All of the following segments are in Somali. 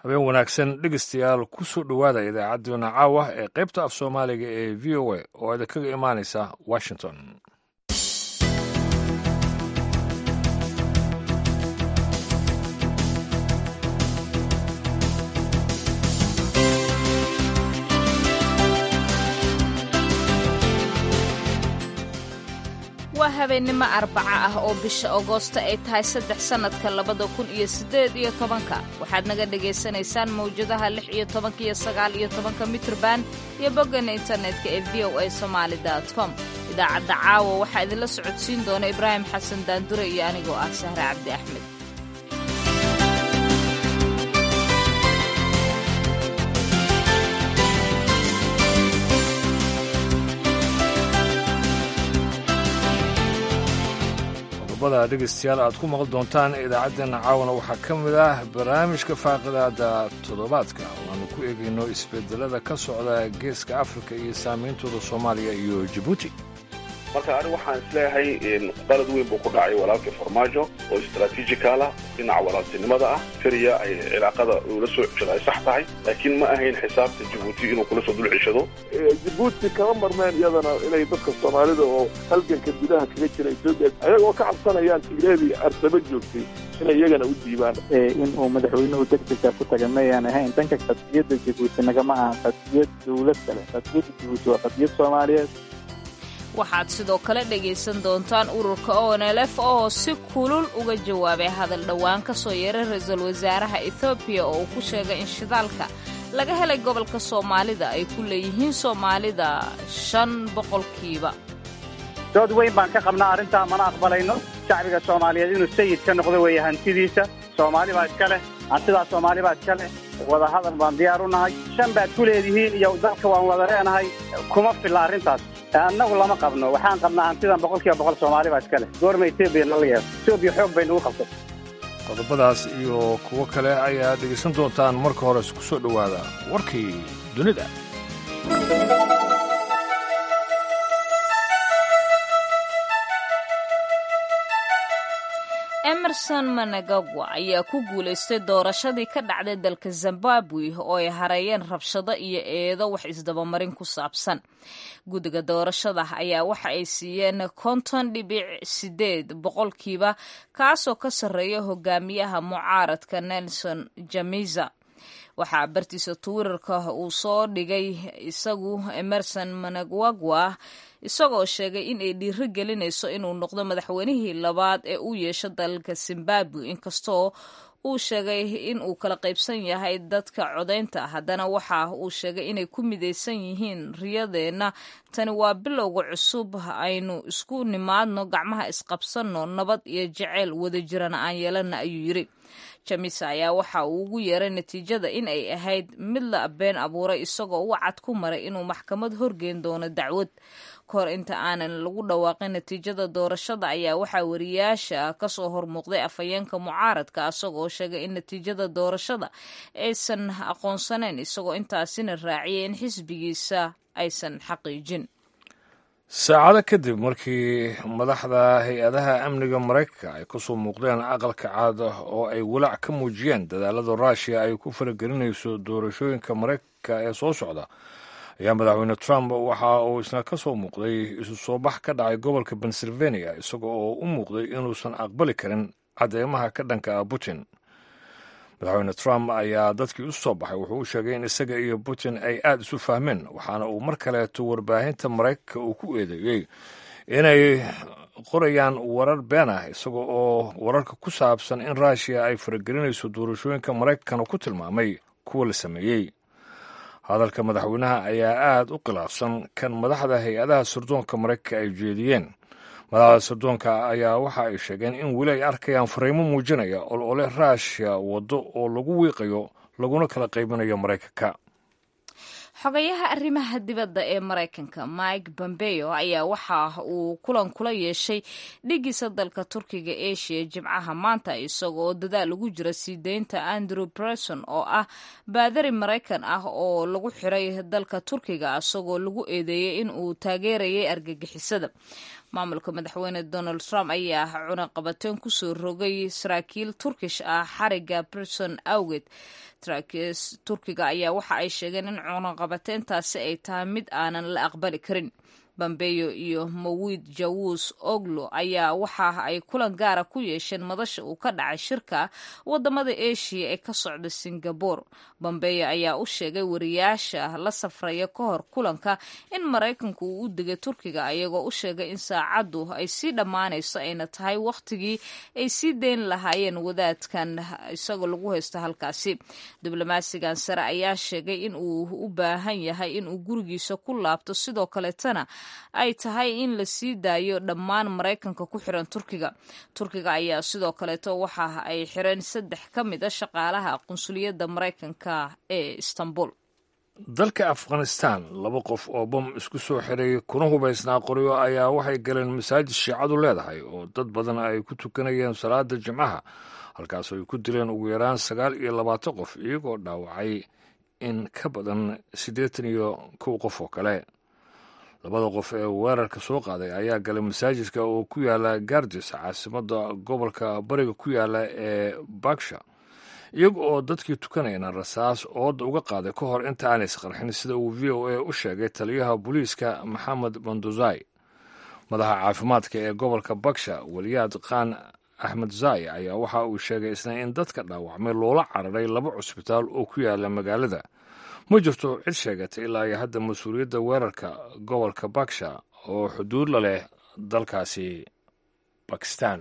habeen wanaagsan dhegeystayaal ku soo dhowaada idaacadduna caawa ee qaybta af soomaaliga ee v o a oo idinkaga imaanaysa washington waa habeennimo arbaca ah oo bisha agoosta ay tahay saddex sannadka labada kun iyo siddeed iyo tobanka waxaad naga dhagaysanaysaan mawjadaha lix iyo tobanka iyo sagaal iyo tobanka mitrban iyo bogganna internetka ee v o a somaali com idaacadda caawa waxaa idinla socodsiin doona ibraahim xasan daandure iyo anigoo ah sahre cabdi axmed qodobada dhegeystayaal aad ku maqli doontaan idaacaddeenna caawana waxaa ka mid ah barnaamijka faaqidaada toddobaadka oo aanu ku eegayno isbedelada ka socda geeska afrika iyo saameyntooda soomaaliya iyo jabuuti marka anigu waxaan isleeyahay qalad weyn buu ku dhacay walaalkii farmaajo oo istraatiijikaal ah dhinaca walaaltinimada ah keliya ay cilaaqada ula soo ceshado ay sax tahay laakiin ma ahayn xisaabta jabuuti inuu kula soo dul ceshado jabuuti kama marmeen iyadana inay dadka soomaalida oo halganka gudaha kaga jira etoobiya ayagoo ka cabsanayaan tigreedii arsaba joogtay inay iyagana u diibaan in uu madaxweynuhu degdega ku taga mayaan ahayn dhanka qadiyadda jabuuti nagama aha qadiyad dowlad kale qadiyadda jabuuti waa qadiyad soomaaliyeed waxaad sidoo kale dhegaysan doontaan ururka onlf oo si kulul uga jawaabay hadal dhowaan ka soo yeeray ra-iisul wasaaraha ethoobiya oo uu ku sheegay in shidaalka laga helay gobolka soomaalida ay ku leeyihiin soomaalida shan boqolkiiba dood weyn baan ka qabnaa arrintaa mana aqbalayno shacbiga soomaaliyeed inuu sayid ka noqdo weeye hantidiisa soomaali baa iska leh hantidaa soomaali baa iska leh wada hadal baan diyaar u nahay shan baad ku leedihiin iyo dalka waan wada leenahay kuma filla arrintaas annagu lama qabno waxaan qabnaa hantidan boqol kiiba boqol soomaali baa iska leh goorma etoobiya nala yeero etoobiya xoog bay nagu qabtay qodobadaas iyo kuwo kale ayaa dhegaysan doontaan marka hore isku soo dhowaada warkii dunida emerson managagwa ayaa ku guulaystay doorashadii ka dhacday dalka zimbabwe oo ay hareeyeen rabshado iyo eedo wax isdabamarin ku saabsan guddiga doorashada ayaa waxa ay siiyeen konton dhibic sideed boqolkiiba kaasoo ka sarreeya hogaamiyaha mucaaradka nelson jamiza waxaa bartiisa twitterka uu soo dhigay isagu emerson managwagwa isagoo sheegay in ay dhiiro gelinayso inuu noqdo madaxweynihii labaad ee u yeesho dalalka zimbabwe inkastoo uu sheegay in uu kala qaybsan yahay dadka codaynta haddana waxa uu sheegay inay ku midaysan yihiin riyadeenna tani waa bilowga cusub aynu isku nimaadno gacmaha isqabsanno nabad iyo jaceyl wada jirana aan yeelana ayuu yidri jamisa ayaa waxa uu ugu yeeray natiijada in ay ahayd mid la been abuuray isagoo wacad ku maray inuu maxkamad horgeyn doono dacwad kahor inta aanan lagu dhawaaqin natiijada doorashada ayaa waxaa wariyaasha kasoo hormuuqday afhayeenka mucaaradka isagoo sheegay in natiijada doorashada aysan aqoonsaneyn isagoo intaasina raaciyay in xisbigiisa aysan xaqiijin saacado kadib markii madaxda hay-adaha amniga maraykanka ay ku soo muuqdeen aqalka caad oo ay walaac ka muujiyeen dadaalada ruushiya ay ku faragelinayso doorashooyinka maraykanka ee soo socda ayaa madaxweyne trump waxa uu isna ka soo muuqday isu soo bax ka dhacay gobolka pennsylvania isaga oo u muuqday inuusan aqbali karin cadeymaha ka dhanka ah putin madaxweyne trump ayaa dadkii u soo baxay wuxuu u sheegay in isaga iyo putin ay aada isu fahmeen waxaana uu mar kaleeto warbaahinta maraykanka uu ku eedeeyey inay qorayaan warar been ah isaga oo wararka ku saabsan in ruushiya ay faragelinayso doorashooyinka maraykankana ku tilmaamay kuwa la sameeyey hadalka madaxweynaha ayaa aada u khilaafsan kan madaxda hay-adaha sirdoonka maraykanka ay jeediyeen madaxda sirdoonka ayaa waxa ay sheegeen in weli ay arkayaan fariimo muujinaya olole ruushiya waddo oo lagu wiiqayo laguna kala qaybinayo maraykanka xogayaha arrimaha dibadda ee maraykanka mike bombeo ayaa waxa uu kulan kula yeeshay dhigiisa dalka turkiga asia jimcaha maanta isagoo dadaal ugu jira sii deynta andrew breson oo ah baadari maraykan ah oo lagu xiray dalka turkiga isagoo lagu eedeeyey in uu taageerayay argagixisada maamulka madaxweyne donald trump ayaa cunaqabateen kusoo rogay saraakiil turkish ah xariga brison awgeed turkiga ayaa waxa ay sheegeen in cunaqabateyntaasi ay tahay mid aanan la aqbali karin bambeyo iyo mawid jawus oglo ayaa waxa ay kulan gaara ku yeesheen madasha uu ka dhacay shirka wadamada eshiya ee ka socda singabore bambeyo ayaa u sheegay wariyaasha la safraya ka hor kulanka in maraykanku uu u degay turkiga ayagoo u sheegay in saacaddu ay sii dhammaanayso ayna tahay wakhtigii ay sii deyn lahaayeen wadaadkan isagoo lagu haysto halkaasi diblomaasigan sare ayaa sheegay in uu u baahan yahay inuu gurigiisa ku laabto sidoo kaleetana ay tahay in la sii daayo dhammaan maraykanka ku xiran turkiga turkiga ayaa sidoo kaleeto waxa ay xireen saddex ka mid a shaqaalaha qunsuliyadda maraykanka ee istanbul dalka afghanistan laba qof oo bom isku soo xiray kuna hubaysnaa qoryo ayaa waxay galeen masaajid shiicadu leedahay oo dad badan ay ku tukanayeen salaada jimcaha halkaas ay ku dileen ugu yaraan sagaal iyo labaatan qof iyagoo dhaawacay in ka badan siddeetan iyo kow qof oo kale labada qof ee weerarka soo qaaday ayaa galay masaajidka oo ku yaala gardis caasimadda gobolka bariga ku yaala ee baksha iyaga oo dadkii tukanayna rasaas ooda uga qaaday ka hor inta aanay isqarxin sida uu v o a u sheegay taliyaha booliiska maxamed banduzai madaxa caafimaadka ee gobolka baksha weliyaad qaan axmed zai ayaa waxa uu sheegay isna in dadka dhaawacmay loola cararay laba cusbitaal oo ku yaala magaalada ma jirto cid sheegatay ilaa iyo hadda mas-uuliyadda weerarka gobolka baksha oo xuduud la leh dalkaasi bakistan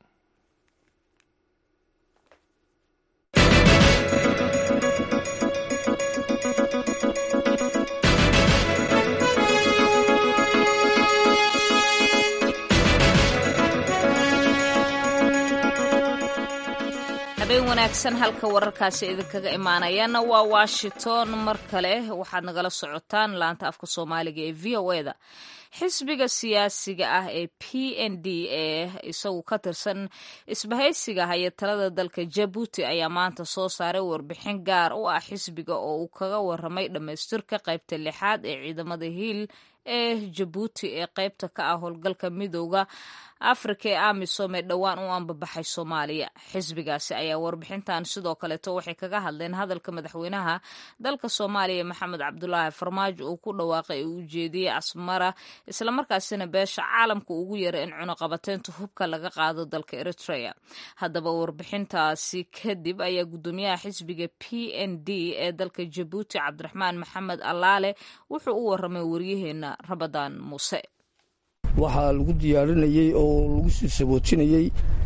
habeen wanaagsan halka wararkaasi idinkaga imaanayaana waa washington mar kale waxaad nagala socotaan laanta afka soomaaliga ee v o eda xisbiga siyaasiga ah ee p n d ee isagu ka tirsan isbahaysiga haya talada dalka jabuuti ayaa maanta soo saaray warbixin gaar u ah xisbiga oo uu kaga waramay dhammaystirka qaybta lixaad ee ciidamada hiil ee jabuuti ee qaybta ka ah howlgalka midooda afrika ee amisom ee dhowaan u anbabaxay soomaaliya xisbigaasi ayaa warbixintan sidoo kaleeto waxay kaga hadleen hadalka madaxweynaha dalka soomaaliya maxamed cabdulaahi farmaajo uu ku dhawaaqay uu ujeediyey asmara islamarkaasina beesha caalamka ugu yeeray in cunuqabateynta hubka laga qaado dalka eritrea haddaba warbixintaasi kadib ayaa gudoomiyaha xisbiga p n d ee dalka jabuuti cabdiraxmaan maxamed allaale wuxuu u waramay waryaheena rabadaan muuse waxaa lagu diyaarinayey oo lagu sii sabootinayey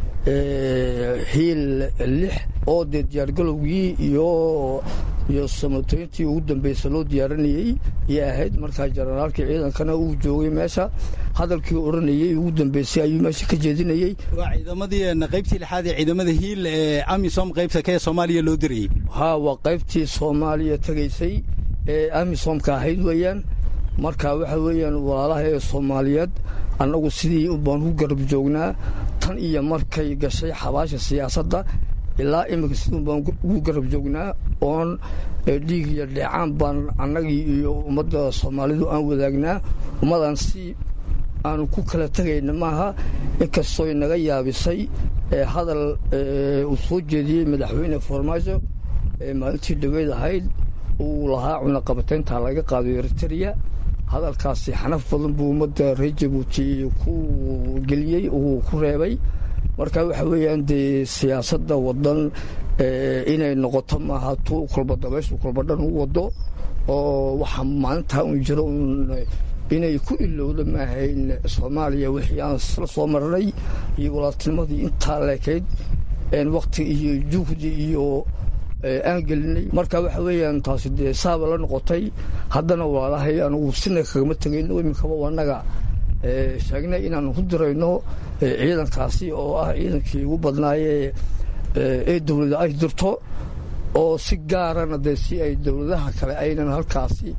hiil lix oo dee diyaargalowgii iyo iyo samatoyntii ugu dambaysa loo diyaarinayey ayay ahayd markaa jenaraalkii ciidankana uu joogay meesha hadalkii odhanayey ugu dambaysay ayuu meesha ka jeedinayey waa ciidamadii qaybtii lixaad ee ciidamada hiil ee amisom qaybta ka ee soomaaliya loo dirayey haa waa qaybtii soomaaliya tegaysay ee amisomka ahayd weeyaan marka waxa weeyaan walaalaha ee soomaaliyeed annagu sidii baan ku garab joognaa tan iyo markay gashay xabaasha siyaasadda ilaa iminka sidun baan ugu garab joognaa oon dhiig iyo dheecaan baan annagii iyo ummadda soomaalidu aan wadaagnaa ummadan si aanu ku kala tegayna maaha inkastooy naga yaabisay hadal uu soo jeediyey madaxweyne farmaajo ee maalintii dhaweyd ahayd uu lahaa cunaqabataynta laga qaado eritrea hadalkaasi xanaf badan buu ummadda reer jabuuti ku geliyey uu ku reebay marka waxa weeyaan dee siyaasadda wadan inay noqoto maaha tuu kolba dabayshu kolba dhan u wado oo waxaa maalintaa un jiro un inay ku ilowda maahayn soomaaliya wixii aan isla soo marnay iyo walaaltinimadii intaa leekayd wakti iyo juhdi iyo aan gelinay marka waxa weeyaan taasi dee saaba la noqotay haddana walaalahay anugu sina kagama tegayno iminkaba anaga sheegnay inaan ku dirayno ciidankaasi oo ah ciidankii ugu badnaaye ee dowlada ay dirto oo si gaarana dee si ay dowladaha kale aynan halkaasi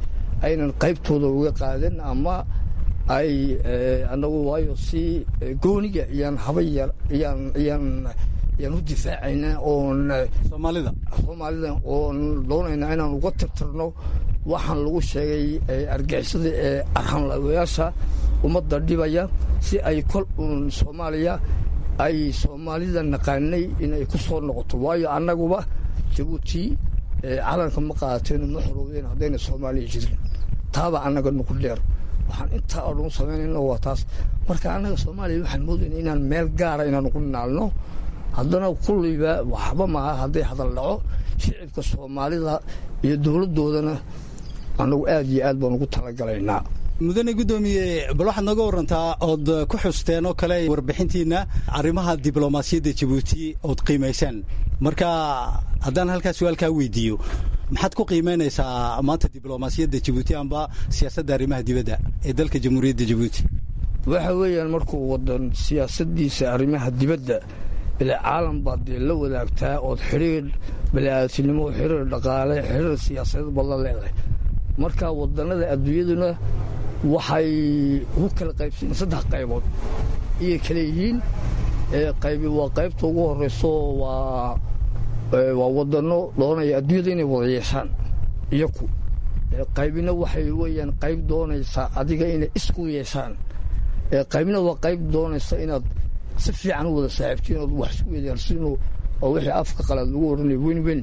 aynan qaybtooda uga qaadan ama ay annagu waayo si gooniga iyaan haba yar iyaan iyaan iyaan u difaacayna oon soomaalida soomaalida oon doonayna inaan uga tirtirno waxaan lagu sheegay argixisada ee arxanlawayaasha ummadda dhibaya si ay kol uun soomaaliya ay soomaalida naqaanay inay ku soo noqoto waayo annaguba jabuuti calanka ma qaadateen ma xorowdeen haddayna soomaaliya jirin taaba annaga nuku dheer waxaan intaa oo dhan samaynayna waa taas marka annaga soomaaliya waxaan moodayna inaan meel gaara inaan ugu naalno haddana kulliba waxba maaha hadday hadal dhaco shicibka soomaalida iyo dowladdoodana annagu aad iyo aad baan ugu talagalaynaa mudane guddoomiye bal waxaad nooga warantaa ood ku xusteen oo kale warbixintiina arrimaha diblomaasiyadda jabuuti ood qiimaysaan marka haddaan halkaa su-aalkaa weydiiyo maxaad ku qiimaynaysaa maanta diblomaasiyadda jabuuti amba siyaasadda arrimaha dibadda ee dalka jamhuuriyadda jabuuti waxa weeyaan markuu wadan siyaasaddiisa arrimaha dibadda ilaa caalam baad dee la wadaagtaa ood xidhiir bani'aadamnimo xidhiir dhaqaale xidhiir siyaasadeed baad la leedahay marka wadannada adduunyaduna waxay ugu kala qaybsayiin saddex qaybood iyay kale yihiin qaybi waa qaybta ugu horrayso waa waa wadanno doonaya adduunyada inay wada yeeshaan iyaku qaybina waxay weeyaan qayb doonaysaa adiga inay isku yeeshaan qaybna waa qayb doonaysa inaad si fiican u wada saaxiibtiin ood wax isku wadaarsiino oo wixii afka qalaad lagu odhanaya wenwen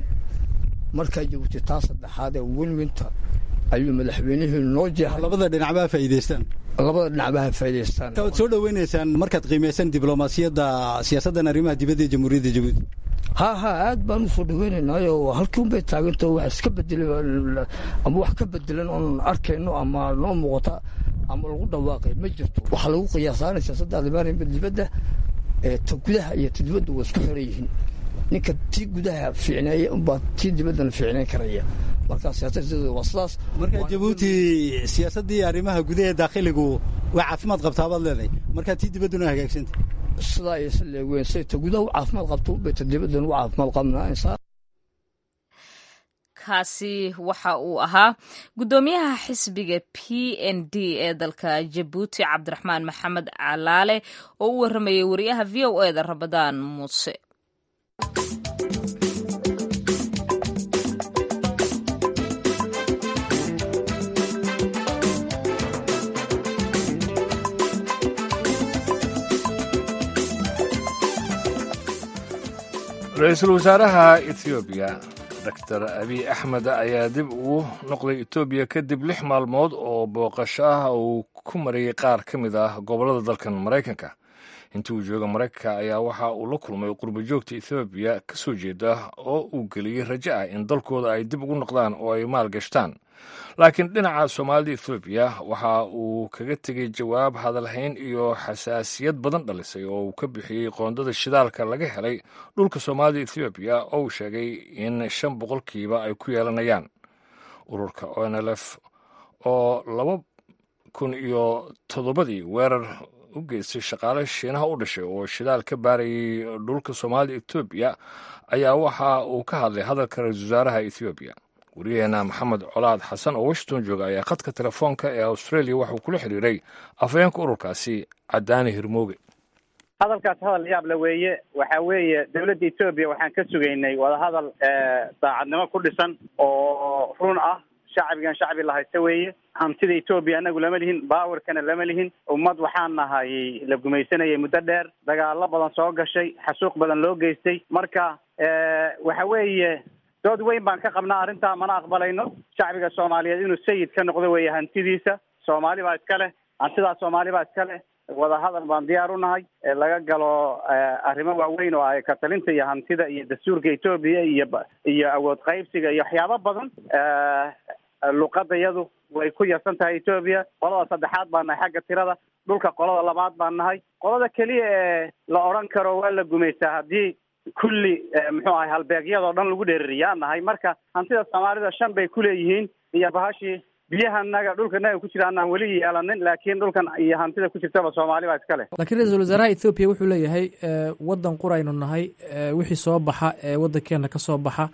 markaa jabuuti taa saddexaad ee wenwenta ayuu madaxweynihii noo jeexay labada dhinacbaa faa'iidaystaan labada dhinacbaha faa'idaystaan waad soo dhoweynaysaan markaad qiimaysaan diblomaasiyadda siyaasaddan arrimaha dibadda ee jamhuuriyadda jabuuti ha ha aad baan u soo dhaweynaynaayo halkii un bay taagantao wax iska bedelan ama wax ka bedelan oon arkayno ama noo muuqata ama lagu dhawaaqay ma jirto waxaa lagu qiyaasaanay siyaasadda arrimaha dibadda ta gudaha iyo ta dibadda waa isku xiran yihiin ninka tii gudaha fiicneeya unbaa tii dibaddana fiicnayn karaya marka siyaasaddeeda waa sidaas marka jabuuti siyaasaddii arrimaha gudaha daakhiligu waa caafimaad qabtaa baad leedahay marka tii dibadduna hagaagsanta sidaa aysa leegween say ta gudaha u caafimaad qabto unbay ta dibaddana u caafimaad qabnaa kaasi waxa uu ahaa guddoomiyaha xisbiga p n d ee dalka jabuuti cabdiraxmaan maxamed calaale oo u warramayay wariyaha v o e da rabadaan muuse ra-iisul wasaaraha ethoobiya doctor abiy axmed ayaa dib ugu noqday etoobiya kadib lix maalmood oo booqasho ah uu ku marayay qaar ka mid ah gobollada dalkan maraykanka intii uu jooga maraykanka ayaa waxa uu la kulmay qurba joogta ethoobiya ka soo jeeda oo uu geliyey rajo ah in dalkooda ay dib ugu noqdaan oo ay maal gashtaan laakiin dhinaca soomaalida ethoobiya waxa uu kaga tegey jawaab hadalhayn iyo xasaasiyad badan dhalisay oo uu ka bixiyey qoondada shidaalka laga helay dhulka soomaalida ethoobiya oo uu sheegay in shan boqolkiiba ay ku yeelanayaan ururka onlf oo laba kun iyo toddobadii weerar u geystay shaqaale shiinaha u dhashay oo shidaal ka baarayay dhulka soomaalida ethoobiya ayaa waxa uu ka hadlay hadalka ra-iisul wasaaraha ethoobiya wariyaheena maxamed colaad xasan oo washington jooga ayaa khadka telefoonka ee australia waxuu kula xiriiray afhayeenka ururkaasi cadaani hirmooge hadalkaas hadal yaab la weeye waxa weeye dawladda etoobiya waxaan ka sugaynay wadahadal daacadnimo ku dhisan oo run ah shacbigan shacbi la haysta weeye hantida etoobiya anagu lama lihin baawarkana lama lihin ummad waxaan nahay la gumaysanayay muddo dheer dagaalo badan soo gashay xasuuq badan loo geystay marka waxa weeye dood weyn baan ka qabnaa arrintaa mana aqbalayno shacbiga soomaaliyeed inuu sayid ka noqdo weeye hantidiisa soomaali baa iska leh hantidaa soomaali baa iska leh wadahadal baan diyaar u nahay laga galo arrimo waaweyn oo ay katalinta iyo hantida iyo dastuurka etoobiya iyo iyo awood qaybsiga iyo waxyaabo badan luqadda yadu way ku yarsan tahay etoobiya qolada saddexaad baan nahay xagga tirada dhulka qolada labaad baan nahay qolada keliya ee la odhan karo waa la gumaystaa haddii kulli muxuu ahay halbeegyadoo dhan lagu dheeririyaa nahay marka hantida soomaalida shan bay kuleeyihiin iyo bahashii biyahanaga dhulkanaga ku jira anaan weli yeelanin laakiin dhulkan iyo hantida ku jirtaba soomaali baa iska leh laakiin ra-iisul wasaaraha ethoobiya wuxuu leeyahay waddan quraynu nahay wixii soo baxa ee waddankeena ka soo baxa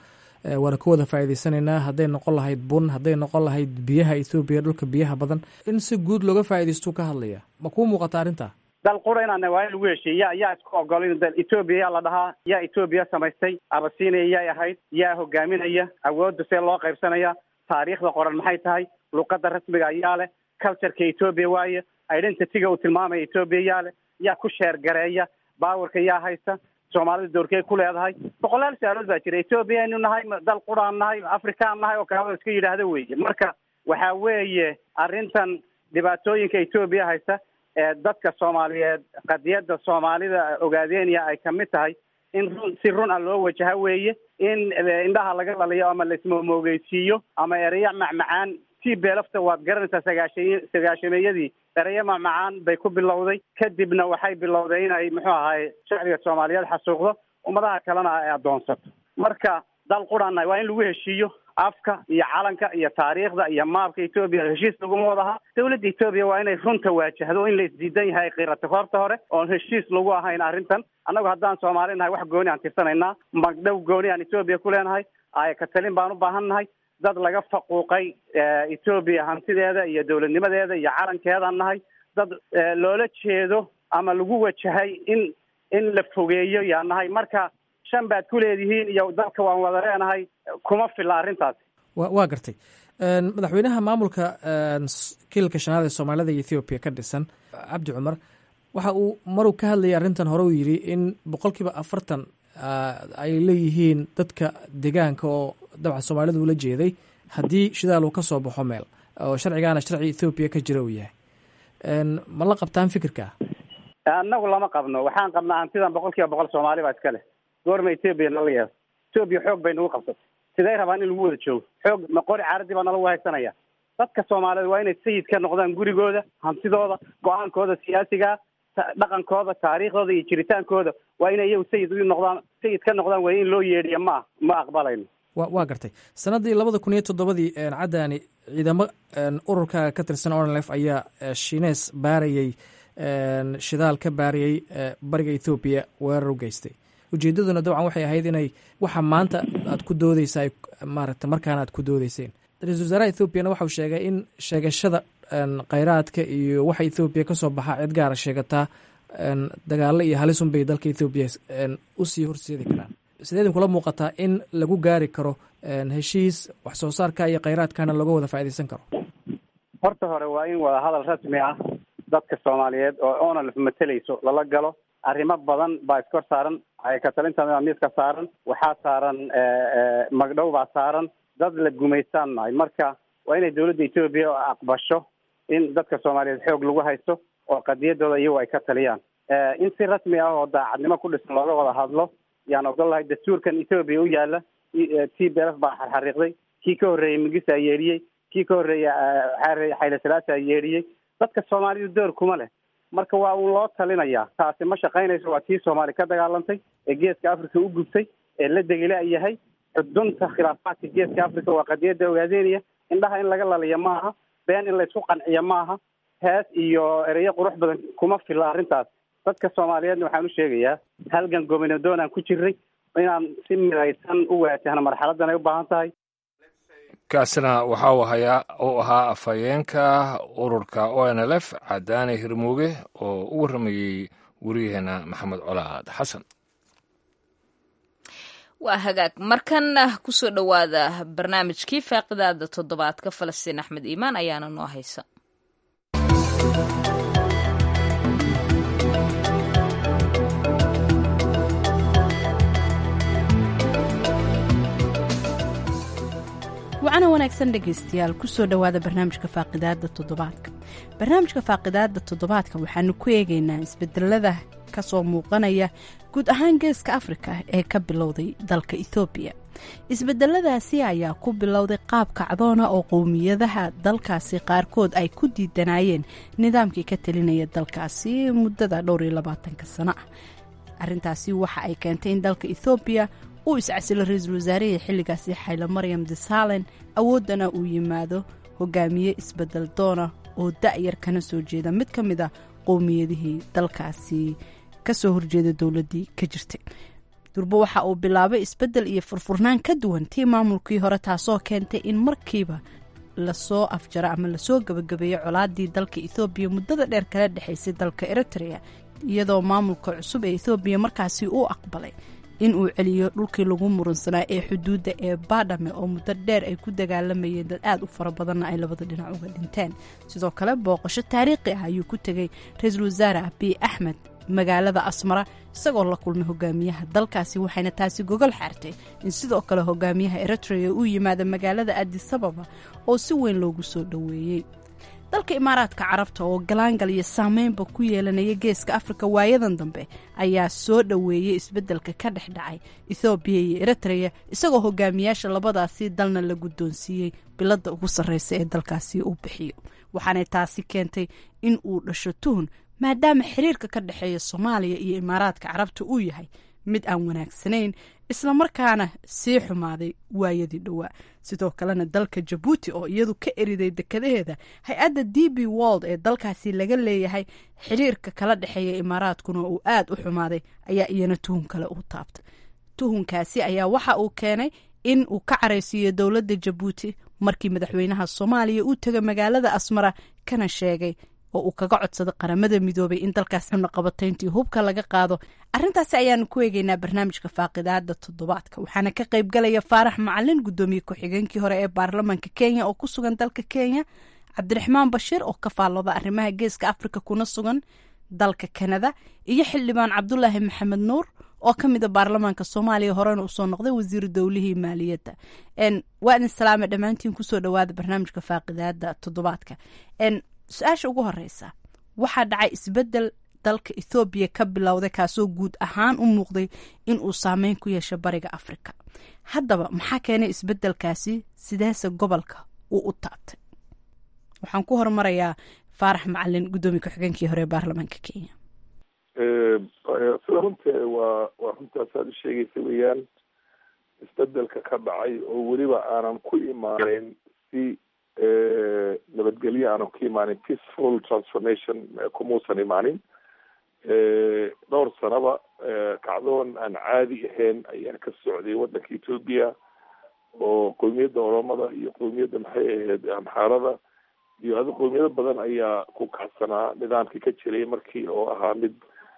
waana ka wada faa'iidaysanaynaa hadday noqon lahayd bun hadday noqon lahayd biyaha ethoobiya dhulka biyaha badan in si guud looga faa'iidaystuu ka hadlaya ma kuu muuqata arrintaa dal qura inaan waa in lagu heshiiye yaa yaa isku ogolin dal etoobiya yaa la dhahaa yaa etoobiya samaystay abasiinaya yaay ahayd yaa hogaaminaya awoodda see loo qaybsanaya taariikhda qoran maxay tahay luqadda rasmiga ayaa leh cultureka etoobiya waaye identityga uu tilmaamaya etoobiya yaa leh yaa ku sheergareeya baawarka yaa haysta soomaalida doorkey ku leedahay boqolaal su-aalood baa jira etoobiya aynu nahay dal quraan nahay afrikaan nahay oo kalaba iska yidhaahda weeye marka waxa weeye arrintan dhibaatooyinka etoobiya haysta ee dadka soomaaliyeed qadiyadda soomaalida ogaadeenaya ay kamid tahay in run si run a loo wajaha weeye in indhaha laga laliyo ama laismomoogeysiiyo ama ereya macmacaan t belafta waad garanaysaa sagaasha sagaashameeyadii ereya macmacaan bay ku bilowday kadibna waxay bilowday inay muxuu ahaye shacbiga soomaaliyeed xasuuqdo ummadaha kalena ay addoonsato marka dal qurana waa in lagu heshiiyo afka iyo calanka iyo taariikhda iyo maabka etoobiya heshiis laguma wadaha dawladda etoobiya waa inay runta waajahdo in la isdiidan yahay qirata horta hore oon heshiis lagu ahayn arrintan annagu haddaan soomaali nahay wax gooni aan tirsanaynaa magdhow gooni aan etoobiya ku leenahay aya katalin baan u baahan nahay dad laga faquuqay etoobiya hantideeda iyo dowladnimadeeda iyo calankeedaan nahay dad loola jeedo ama lagu wajahay in in la fogeeyo yaa nahay marka shan baad ku leedihiin iyo dalka waan wada leenahay kuma filla arrintaasi wa waa gartay madaxweynaha maamulka kiilka shanaad ee soomaalida iyo ethoobiya ka dhisan cabdi cumar waxa uu maruu ka hadlayay arrintan hore uu yidhi in boqolkiiba afartan ay leeyihiin dadka deegaanka oo dabca soomaalida ula jeeday haddii shidaal uu ka soo baxo meel oo sharcigaana sharci ethoobiya ka jira uu yahay ma la qabtaan fikirka annagu lama qabno waxaan qabnaa hantidan boqol kiiba boqol soomaali baa iska leh goorma etoobiya nala yeelo etoobiya xoog bay nagu qabsatay siday rabaan in lagu wada joogo xoog ma qori caaradii baa nalagu haysanaya dadka soomaaliyeed waa inay sayid ka noqdaan gurigooda hantidooda go-aankooda siyaasiga dhaqankooda taariikhdooda iyo jiritaankooda waa inay iyagu sayid u noqdaan sayid ka noqdaan way in loo yeedhiya ma ma aqbalayno wa waa gartay sannaddii labada kun iyo toddobadii caddaani ciidamo ururka ka tirsan onlef ayaa shinees baarayey shidaal ka baariyey bariga ethoobiya weerar u geystay ujeeddaduna dabcan waxay ahayd inay waxa maanta aad ku doodeysa ay maaragta markaana aad ku doodeyseen ra-isul wasaaraha ethoobiana waxau sheegay in sheegashada kheyraadka iyo waxa ethoobiya ka soo baxaa cid gaara sheegataa dagaalo iyo halisun bay dalka ethoobiya usii horseedi karaan sideedin kula muuqataa in lagu gaari karo heshiis wax soo saarka iyo kheyraadkana looga wada faa'iidaysan karo horta hore waa in wada hadal rasmi ah dadka soomaaliyeed oo onalf mateleyso lala galo arrimo badan baa iskor saaran katalinta miiska saaran waxaa saaran magdhow baa saaran dad la gumaystaan nahay marka waa inay dawladda etoobiya aqbasho in dadka soomaaliyeed xoog lagu haysto oo qadiyadooda iyagu ay ka taliyaan in si rasmi ah oo daacadnimo ku dhisan looga wada hadlo yaan ogol lahay dastuurkan etoobiya u yaala t b f baa xarxariiqday kii ka horreeyey migisa yeedhiyey kii ka horreeyey xayle salaasa yeedhiyey dadka soomaalidu door kuma leh marka waa uun loo talinayaa taasi ma shaqaynayso waa tii soomaali ka dagaalantay ee geeska africa u gubtay ee la degila yahay xudunta khilaafaadka geeska africa waa qadiyadda ogaadeynaya indhaha in laga laliya maaha been in laysku qanciya maaha hees iyo ereyo qurux badan kuma filla arrintaas dadka soomaaliyeedna waxaan u sheegayaa halgan gominadoon aan ku jirnay inaan si midaysan u waajahno marxaladan ay u baahan tahay kaasina waxa uu hayaa uu ahaa afhayeenka ururka o n l f cadaane hirmooge oo u warramayey wariyaheena maxamed colaad xasan waa hagaag markan kusoo dhowaada barnaamijkii faaqidaada toddobaadka falastiin axmed iimaan ayaana noo haysa wacana wanaagsan dhegaystayaal kusoo dhowaada barnaamijka faaqidaada toddobaadka barnaamijka faaqidaada toddobaadka waxaanu ku eegaynaa isbedelada kasoo muuqanaya guud ahaan geeska afrika ee ka bilowday dalka ethoobiya isbedeladaasi ayaa ku bilowday qaab kacdoona oo qowmiyadaha dalkaasi qaarkood ay ku diidanayeen nidaamkii ka talinaya dalkaasi muddada dhowr iyo labaatanka sano ah arintaasi waxa ay keentay in dalka ethoobiya uu iscasilo ra-iisul wasaarihii xilligaasi xaylo maryam disalen awooddana uu yimaado hogaamiye isbedel doona oo da-yar kana soo jeeda mid ka mid a qowmiyadihii dalkaasi kasoo horjeeda dowladii ka jirtay durbo waxa uu bilaabay isbeddel iyo furfurnaan ka duwan tii maamulkii hore taasoo keentay in markiiba lasoo afjaro ama lasoo gabagabeeyo colaadii dalka ethoobiya muddada dheer kala dhexaysay dalka eritrea iyadoo maamulka cusub ee ethoobiya markaasi uu aqbalay in uu celiyo dhulkii lagu muransanaa ee xuduudda ee baadhame oo muddo dheer ay ku dagaalamayeen dad aada u fara badanna ay labada dhinac uga dhinteen sidoo kale booqasho taariikhi ah ayuu ku tegay ra-iisul wasaare abiy axmed magaalada asmara isagoo la kulmay hogaamiyaha dalkaasi waxayna taasi gogol xaartay in sidoo kale hogaamiyaha eritrea uu yimaada magaalada adisababa oo si weyn loogu soo dhoweeyey dalka imaaraadka carabta oo galaangal iyo saameynba ku yeelanaya geeska afrika waayadan dambe ayaa soo dhoweeyey isbeddelka ka dhex dhacay ethoobiya iyo eritrea isagoo hogaamiyaasha labadaasi dalna la guddoonsiiyey biladda ugu sarreysa ee dalkaasi uu bixiyo waxaanay taasi keentay in uu dhasho tuhun maadaama xiriirka ka dhexeeya soomaaliya iyo imaaraadka carabta uu yahay mid aan wanaagsanayn islamarkaana sii xumaaday waayadii dhowaa sidoo kalena dalka jabuuti oo iyadu ka eriday dekadaheeda hay-adda d b wold ee dalkaasi laga leeyahay xiriirka kala dhexeeya imaaraadkuna uu aada u xumaaday ayaa iyana tuhun kale u taabtay tuhunkaasi ayaa waxa uu keenay in uu ka caraysiiyo dowladda jabuuti markii madaxweynaha soomaaliya uu tegay magaalada asmara kana sheegay oo uu kaga codsaday qaramada midoobay in dalkaas xubnaqabatayntii hubka laga qaado arintaasi ayaanu ku eegeynaa barnaamijka faaqidaada toddobaadka waxaana ka qayb galaya faarax macalin guddoomiye ku-xigeenkii hore ee baarlamaanka kenya oo ku sugan dalka kenya cabdiraxmaan bashiir oo ka faallooda arrimaha geeska afrika kuna sugan dalka kanada iyo xildhibaan cabdulaahi maxamed nuur oo ka mida baarlamaanka soomaaliya horena usoo noqday wasiiru dowlihii maaliyadda waa idin salaame dhammaantiin kusoo dhawaada barnaamijka faaqidaada toddobaadka su-aasha ugu horeysa waxaa dhacay isbedel dalka ethoobiya ka bilowday kaasoo guud ahaan u muuqday in uu saameyn ku yeesho bariga afrika haddaba maxaa keenay isbedelkaasi sideese gobolka uu u taabtay waxaan ku hormarayaa faarax macalin guddoomiye ku-xigeenkii hore ee baarlamaanka kenya sida runta waa waa runtaas aad u sheegaysa weeyaan isbedelka ka dhacay oo weliba aanan ku imaaneyn si nabadgelyo aanan ku imaanin peaceful transformation kumuusan imaanin dhowr sanaba kacdoon aan caadi ahayn ayaa ka socday waddanka ethoopia oo qowmiyadda oromada iyo qowmiyadda maxay ahayd amxaarada iyo adi qowmiyado badan ayaa ku kacsanaa nidaamkii ka jiray markii oo ahaa mid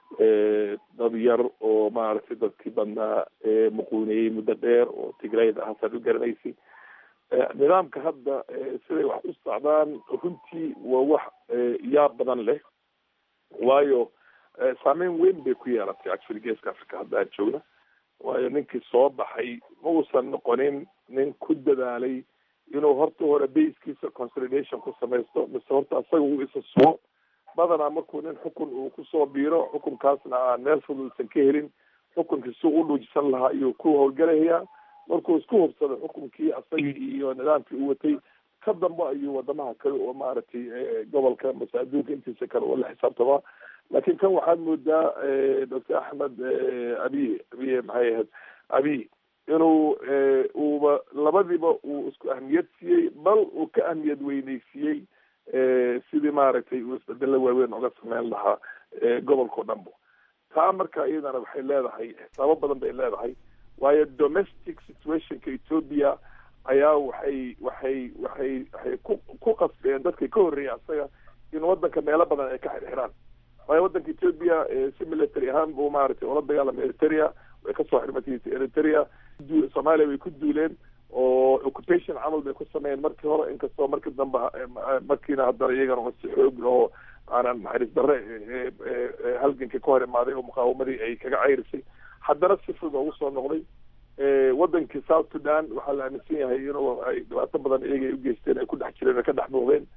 dad yar oo maaragtay dadkii badnaa muquuniyey muddo dheer oo tigrayda ahaasaad u garanaysay nidaamka hadda siday wax u socdaan runtii waa wax yaab badan leh waayo saameyn weyn bay ku yeelatay actually geeska africa hadda aan joogna waayo ninkii soo baxay ma uusan noqonin nin ku dadaalay inuu horta hore baskiisa consolidation ku samaysto mise horta asaga uu isa sugo badanaa markuu nin xukun uu kusoo biiro xukunkaasna aan meel fudud usan ka helin xukunkii si u dhuujisan lahaa ayuu ku howlgalayaa markuu isku hubsado xukunkii asagii iyo nidaamkii uu watay ka dambe ayuu wadamaha kale oo maaragtay gobolka mase adduunka intiisa kale oo la xisaabtamaa laakiin kan waxaad moodaa doctor axmed abiy abiy maxay ahayd abiy inuu uuba labadiiba uu isku ahmiyad siiyey bal uu ka ahmiyad weyneysiiyey sidii maaragtay uu isbedelo waaweyn oga sameyn lahaa gobolkao dhanbo taa marka iyadana waxay leedahay xisaabo badan bay leedahay waayo domestic situationka ethoopia ayaa waxay waxay waxay waxay ku ku qasbeen dadkii ka horreeyay asaga in waddanka meelo badan ay ka xirxiraan waayo waddanka ethoopia si military ahaan buu maaragtay ula dagaalamay eritrea way kasoo xirmatay eritrea soomaaliya way ku duuleen oo occupation camal bay ku sameeyeen markii hore inkastoo markii dambe markiina haddana iyagana si xoog oo aanan naxariis darre halgankii ka hor imaaday oo muqaawamadii ay kaga ceyrisay haddana si fudud ugu soo noqday wadankii south sudan waxaa la aaminsan yahay inuu ay dhibaato badan iyaga ay u geysteen ay ku dhex jireen ay ka dhex muuqdeen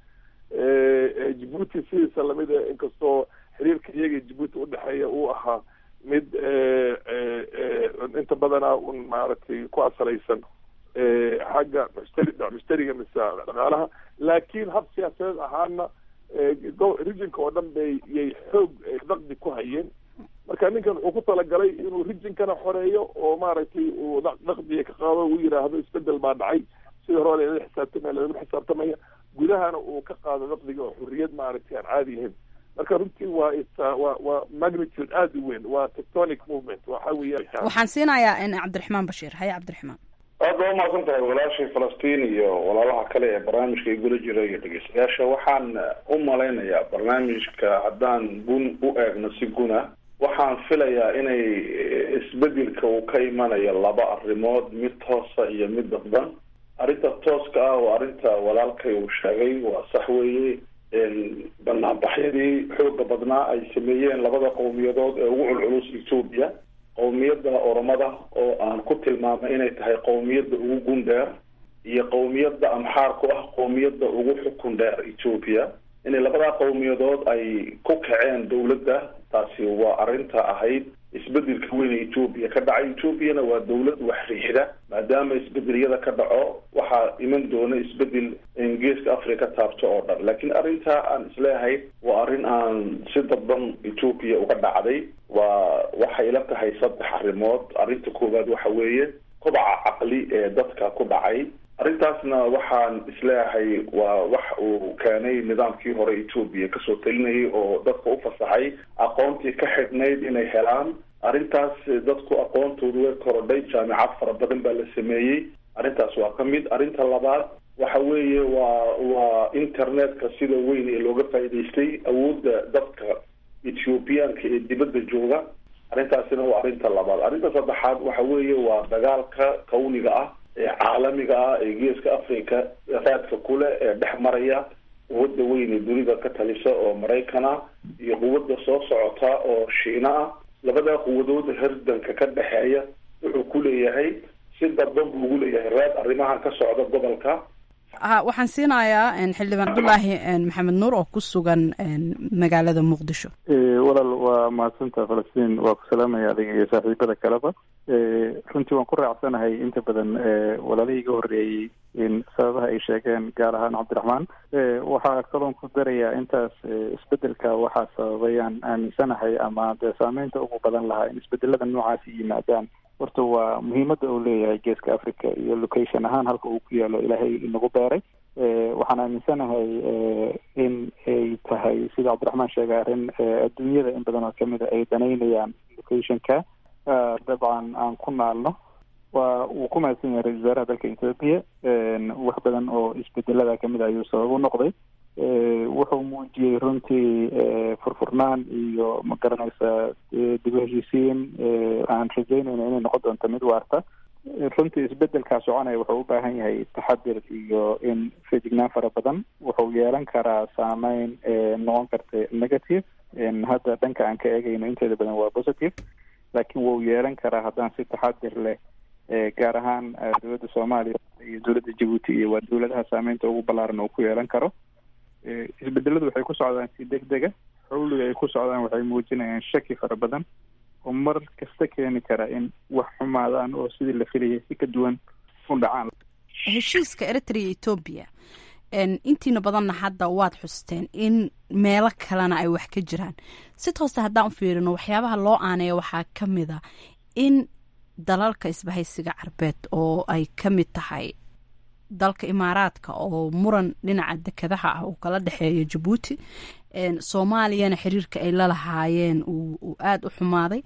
jibuuti sidiisa lamida inkastoo xiriirka iyaga jibuuti udhexeeya uu ahaa mid inta badana un maaragtay ku asalaysan xagga mushtari mushtariga mise dhaqaalaha laakiin hab siyaasadeed ahaana regionka oo dhan bay yay xoog daqdi ku hayeen marka ninkan wuxuu ku talagalay inuu rijinkana xoreeyo oo maaragtay uu daqdiga ka qaado uu yidhaahdo isbedel baa dhacay sidii hore lala xisaabtamaya lalama xisaabtamaya gudahana uu ka qaado daqdiga oo xurriyad maaragtay aan caadi ahayn marka runtii waa ita waa waa magnitude aada u weyn waa tectonic movement waxa weeyaan waxaan siinayaa cabdiraxmaan bashiir haye cabdiraxmaan aad baa umahadsan tahay walaashii falastiin iyo walaalaha kale ee barnaamijka igula jira iyo dhegeystayaasha waxaan u malaynayaa barnaamijka haddaan gun u eegno si guna waxaan filayaa inay isbedelka uu ka imanayo laba arrimood mid toosa iyo mid dadban arrinta tooska ah oo arrinta walaalkay uu sheegay waa sax weeye banaanbaxyadii xooga badnaa ay sameeyeen labada qowmiyadood ee ugu culculus etoobiya qowmiyadda oromada oo aan ku tilmaamay inay tahay qowmiyadda ugu gun dheer iyo qowmiyadda amxaarku ah qowmiyadda ugu xukun dheer etoobiya inay labadaa qowmiyadood ay ku kaceen dowladda taasi waa arrinta ahayd isbedelka weyn ee etoobiya ka dhacay etoobiyana waa dowlad wax riixda maadaama isbedeliyada ka dhaco waxaa iman doona isbedel geeska africa taabto oo dhan laakiin arrintaa aan isleeyahay waa arrin aan si dadban etoobiya uga dhacday waa waxay ila tahay saddex arrimood arrinta koowaad waxa weeye kobaca caqli ee dadka ku dhacay arrintaasna waxaan isleeyahay waa wax uu keenay nidaamkii hore etoobiya kasoo talinayay oo dadka u fasaxay aqoontii ka xidhnayd inay helaan arrintaas dadku aqoontoodu way korodhay jaamicad fara badan baa la sameeyey arrintaas waa ka mid arrinta labaad waxa weeye waa waa internetka sida weyn ee looga faa'iidaystay awoodda dadka ethoobiyaanka ee dibadda jooga arrintaasina waa arrinta labaad arrinta saddexaad waxa weeye waa dagaalka kawniga ah ee caalamiga ah ee geeska africa raadka kule ee dhex maraya quwadda weyn ee dunida ka talisa oo maraykana iyo quwadda soo socota oo shiina ah labadaa quwadood herdanka ka dhexeeya wuxuu ku leeyahay si dadban buu ugu leeyahay raad arrimahan ka socda gobolka waxaan siinayaa xildhibaan cabdulaahi maxamed nuur oo ku sugan magaalada muqdisho walaal waa mahadsantaa falastiin waa ku salaamaya adiga iyo saaxiibada kaleba runtii waan ku raacsanahay inta badan walaalihii iga horreeyey in sababaha ay sheegeen gaar ahaan cabdiraxmaan waxaa kaloon ku darayaa intaas isbedelka waxaa sababayaan aaminsanahay ama dee saameynta ugu badan lahaa in isbedelada noocaasi yimaadaan horta waa muhiimadda uu leeyahay geeska africa iyo location ahaan halka uu ku yaalo ilaahay inagu beeray waxaan aaminsanahay in ay tahay sida cabdiraxmaan sheegay arrin adduunyada in badan oo kamid a ay danaynayaan locationka dabcan aan ku naalno waa uu ku mahadsan yahay ra-isul wasaaraha dalka ethoopia wax badan oo isbedelada kamid a ayuu sabab u noqday wuxuu muujiyey runtii furfurnaan iyo ma garanaysa dib u heshiisiin aan rajeynayna inay noqon doonto mid waarta runtii isbedelkaa soconaya wuxuu u baahan yahay taxadir iyo in feejignaan fara badan wuxuu yeelan karaa saameyn noqon karta negative hadda dhanka aan ka eegayno inteeda badan waa positive laakiin wuu yeelan karaa haddaan si taxadir leh gaar ahaan dowladda soomaaliya iyo dowladda jabuuti iyo waa dowladaha saameynta ugu ballaaran uu ku yeelan karo isbedeladu waxay ku socdaan si deg dega xawliga ay ku socdaan waxay muujinayaan shaki fara badan oo mar kasta keeni kara in wax xumaadaan oo sidii la filayay si ka duwan u dhacaan heshiiska eritrea etoobiya intiina badanna hadda waad xusteen in meelo kalena ay wax ka jiraan si toosta haddaan u fiirino waxyaabaha loo aaneeya waxaa ka mid a in dalalka isbahaysiga carbeed oo ay ka mid tahay dalka imaaraadka oo muran dhinaca dekadaha ah uu kala dhexeeyo jabuuti soomaaliyana xiriirka ay la lahaayeen uu aada u xumaaday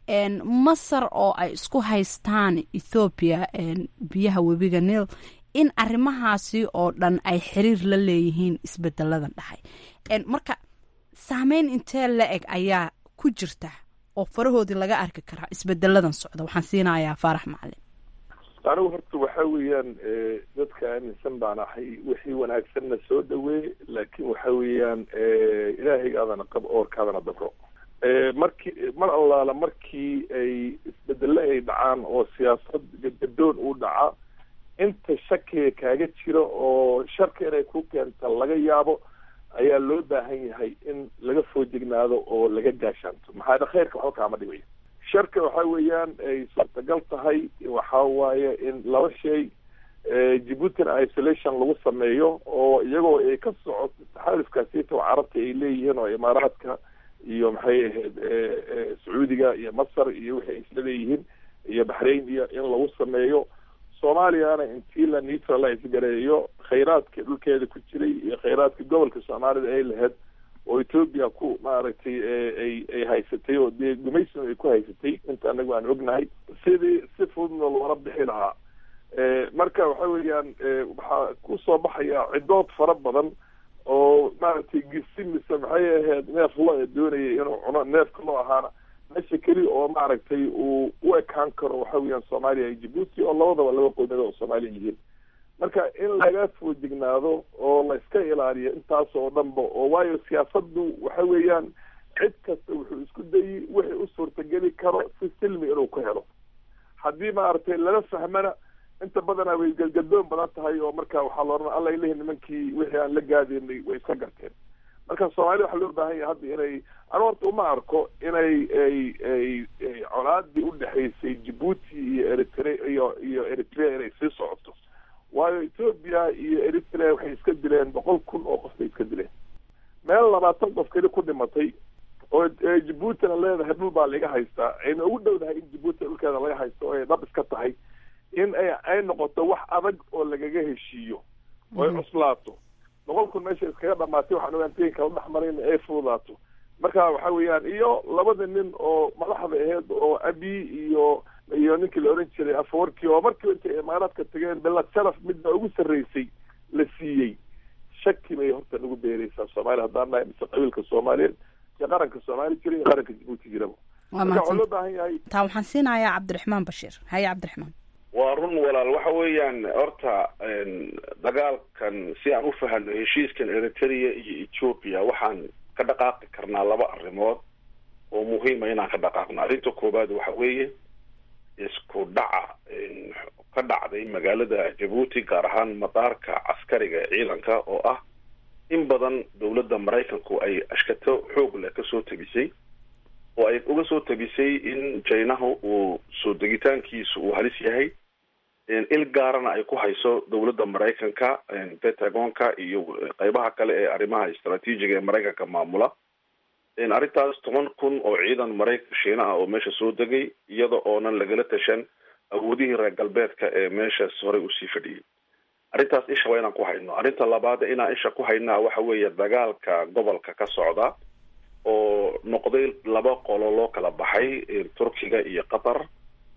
masar oo ay isku haystaan ethoobiya biyaha webiga nil in arrimahaasi oo dhan ay xiriir la leeyihiin isbedeladan dhaxay marka saameyn intee la eg ayaa ku jirta oo farahoodii laga arki karaa isbedeladan socda waxaan siinayaa faarax macalin anigu horta waxa weeyaan dadka aaminsan baan ahay wixii wanaagsanna soo dhaweey laakiin waxa weeyaan ilaahaygaadana qab oorkaadana dabro markii mar allaala markii ay isbedelo ay dhacaan oo siyaasad gadgadoon uu dhaca inta shakiga kaaga jira oo sharka inay ku keenta laga yaabo ayaa loo baahan yahay in laga foojignaado oo laga gaashaanto maxaa khayrka waxba kaama dhibayo sharka waxa weeyaan ay suurtagal tahay waxa waaye in laba shay jabuutina isolation lagu sameeyo oo iyagoo ay ka socoto taxaalufkaasita oo carabta ay leeyihiin oo imaaraadka iyo maxay ahayd sacuudiga iyo masar iyo wixii ay isla leeyihiin iyo baxrain iyo in lagu sameeyo soomaaliyana intii la neutralize gareeyo khayraadka dhulkeeda ku jiray iyo khayraadka gobolka soomaalida ay lahayd oo etoobiya ku maaragtay ay ay haysatay oo dee gumaysina ay ku haysatay inta anagu aan ognahay sidii si fududna loola bixi lahaa marka waxa weeyaan waxaa kusoo baxaya cidood fara badan oo maaragtay gisi mise maxay ahayd neef lo doonayay inuu cuno neefka loo ahaana meesha keli oo maaragtay uu u ekaan karo waxa weeyaan soomaaliya iyo jibuuti oo labadaba laba qowmiyad oo soomaaliya yihiin marka in laga foojignaado oo la iska ilaaliyo intaas oo dhanba oo waayo siyaasaddu waxa weeyaan cid kasta wuxuu isku dayay wixii u suurtageli karo si silmi inuu ku helo haddii maaragtay lala fahmana inta badanaa way galgadoon badan tahay oo marka waxaa la odhan alla ilahi nimankii wixii aan la gaadaynay way iska garteen marka soomaalida waxaa loo baahan yahay hadda inay anu horta uma arko inay ay ay ay colaadii udhexaysay jibuuti iyo eritre iyo iyo eritrea inay sii socoto waayo ethoobia iyo eritrea waxay iska dileen boqol kun oo qof bay iska dileen meel labaatan qof keli ku dhimatay oo jibuutina leedahay dhul baa laga haystaa ayna ugu dhowdahay in jibuuti dhulkeeda laga haysto oo ay dhab iska tahay in ay ay noqoto wax adag oo lagaga heshiiyo oo ay cuslaato boqol kun meesha iskaga dhamaatay waxaan ogaantayin kala dhex marayna ay fududaato marka waxa weeyaan iyo labada nin oo madaxda aheyd oo abi iyo iyo ninkii la oran jiray afawarkii oo markiiba intay imaaraadka tageen belad sharaf midna ugu sarreysay la siiyey shaki bay horta nagu beereysaa soomaaliya haddaan nahay mise qabiilka soomaaliyeed iyo qaranka soomaali jira iyo qaranka jibuuti jiraba marka waxaa loo baahan yahay taa waxaan siinayaa cabdiraxmaan bashiir haye cabdiraxmaan waa run walaal waxa weeyaan horta dagaalkan si aan u fahano heshiiskan eritrea iyo ethoopia waxaan ka dhaqaaqi karnaa laba arrimood oo muhiima inaan ka dhaqaaqno arrinta koowaad waxa weeye isku dhaca ka dhacday magaalada jabuuti gaar ahaan madaarka caskariga ee ciidanka oo ah in badan dowladda maraykanku ay ashkato xoog leh kasoo tabisay oo ay uga soo tabisay in jinahu uu soo degitaankiisu uu halis yahay il gaarana ay ku hayso dowladda maraykanka pentagonka iyo qeybaha kale ee arrimaha istraatiijiga ee maraykanka maamula arrintaas toban kun oo ciidan maraykan shiina ah oo meesha soo degay iyada oonan lagala tashan awoodihii reer galbeedka ee meeshaas horey usii fadhiyay arrintaas isha waa inaan ku hayno arrinta labaad inaan isha ku haynaa waxa weeye dagaalka gobolka ka socda oo noqday laba qolo loo kala baxay turkiga iyo qatar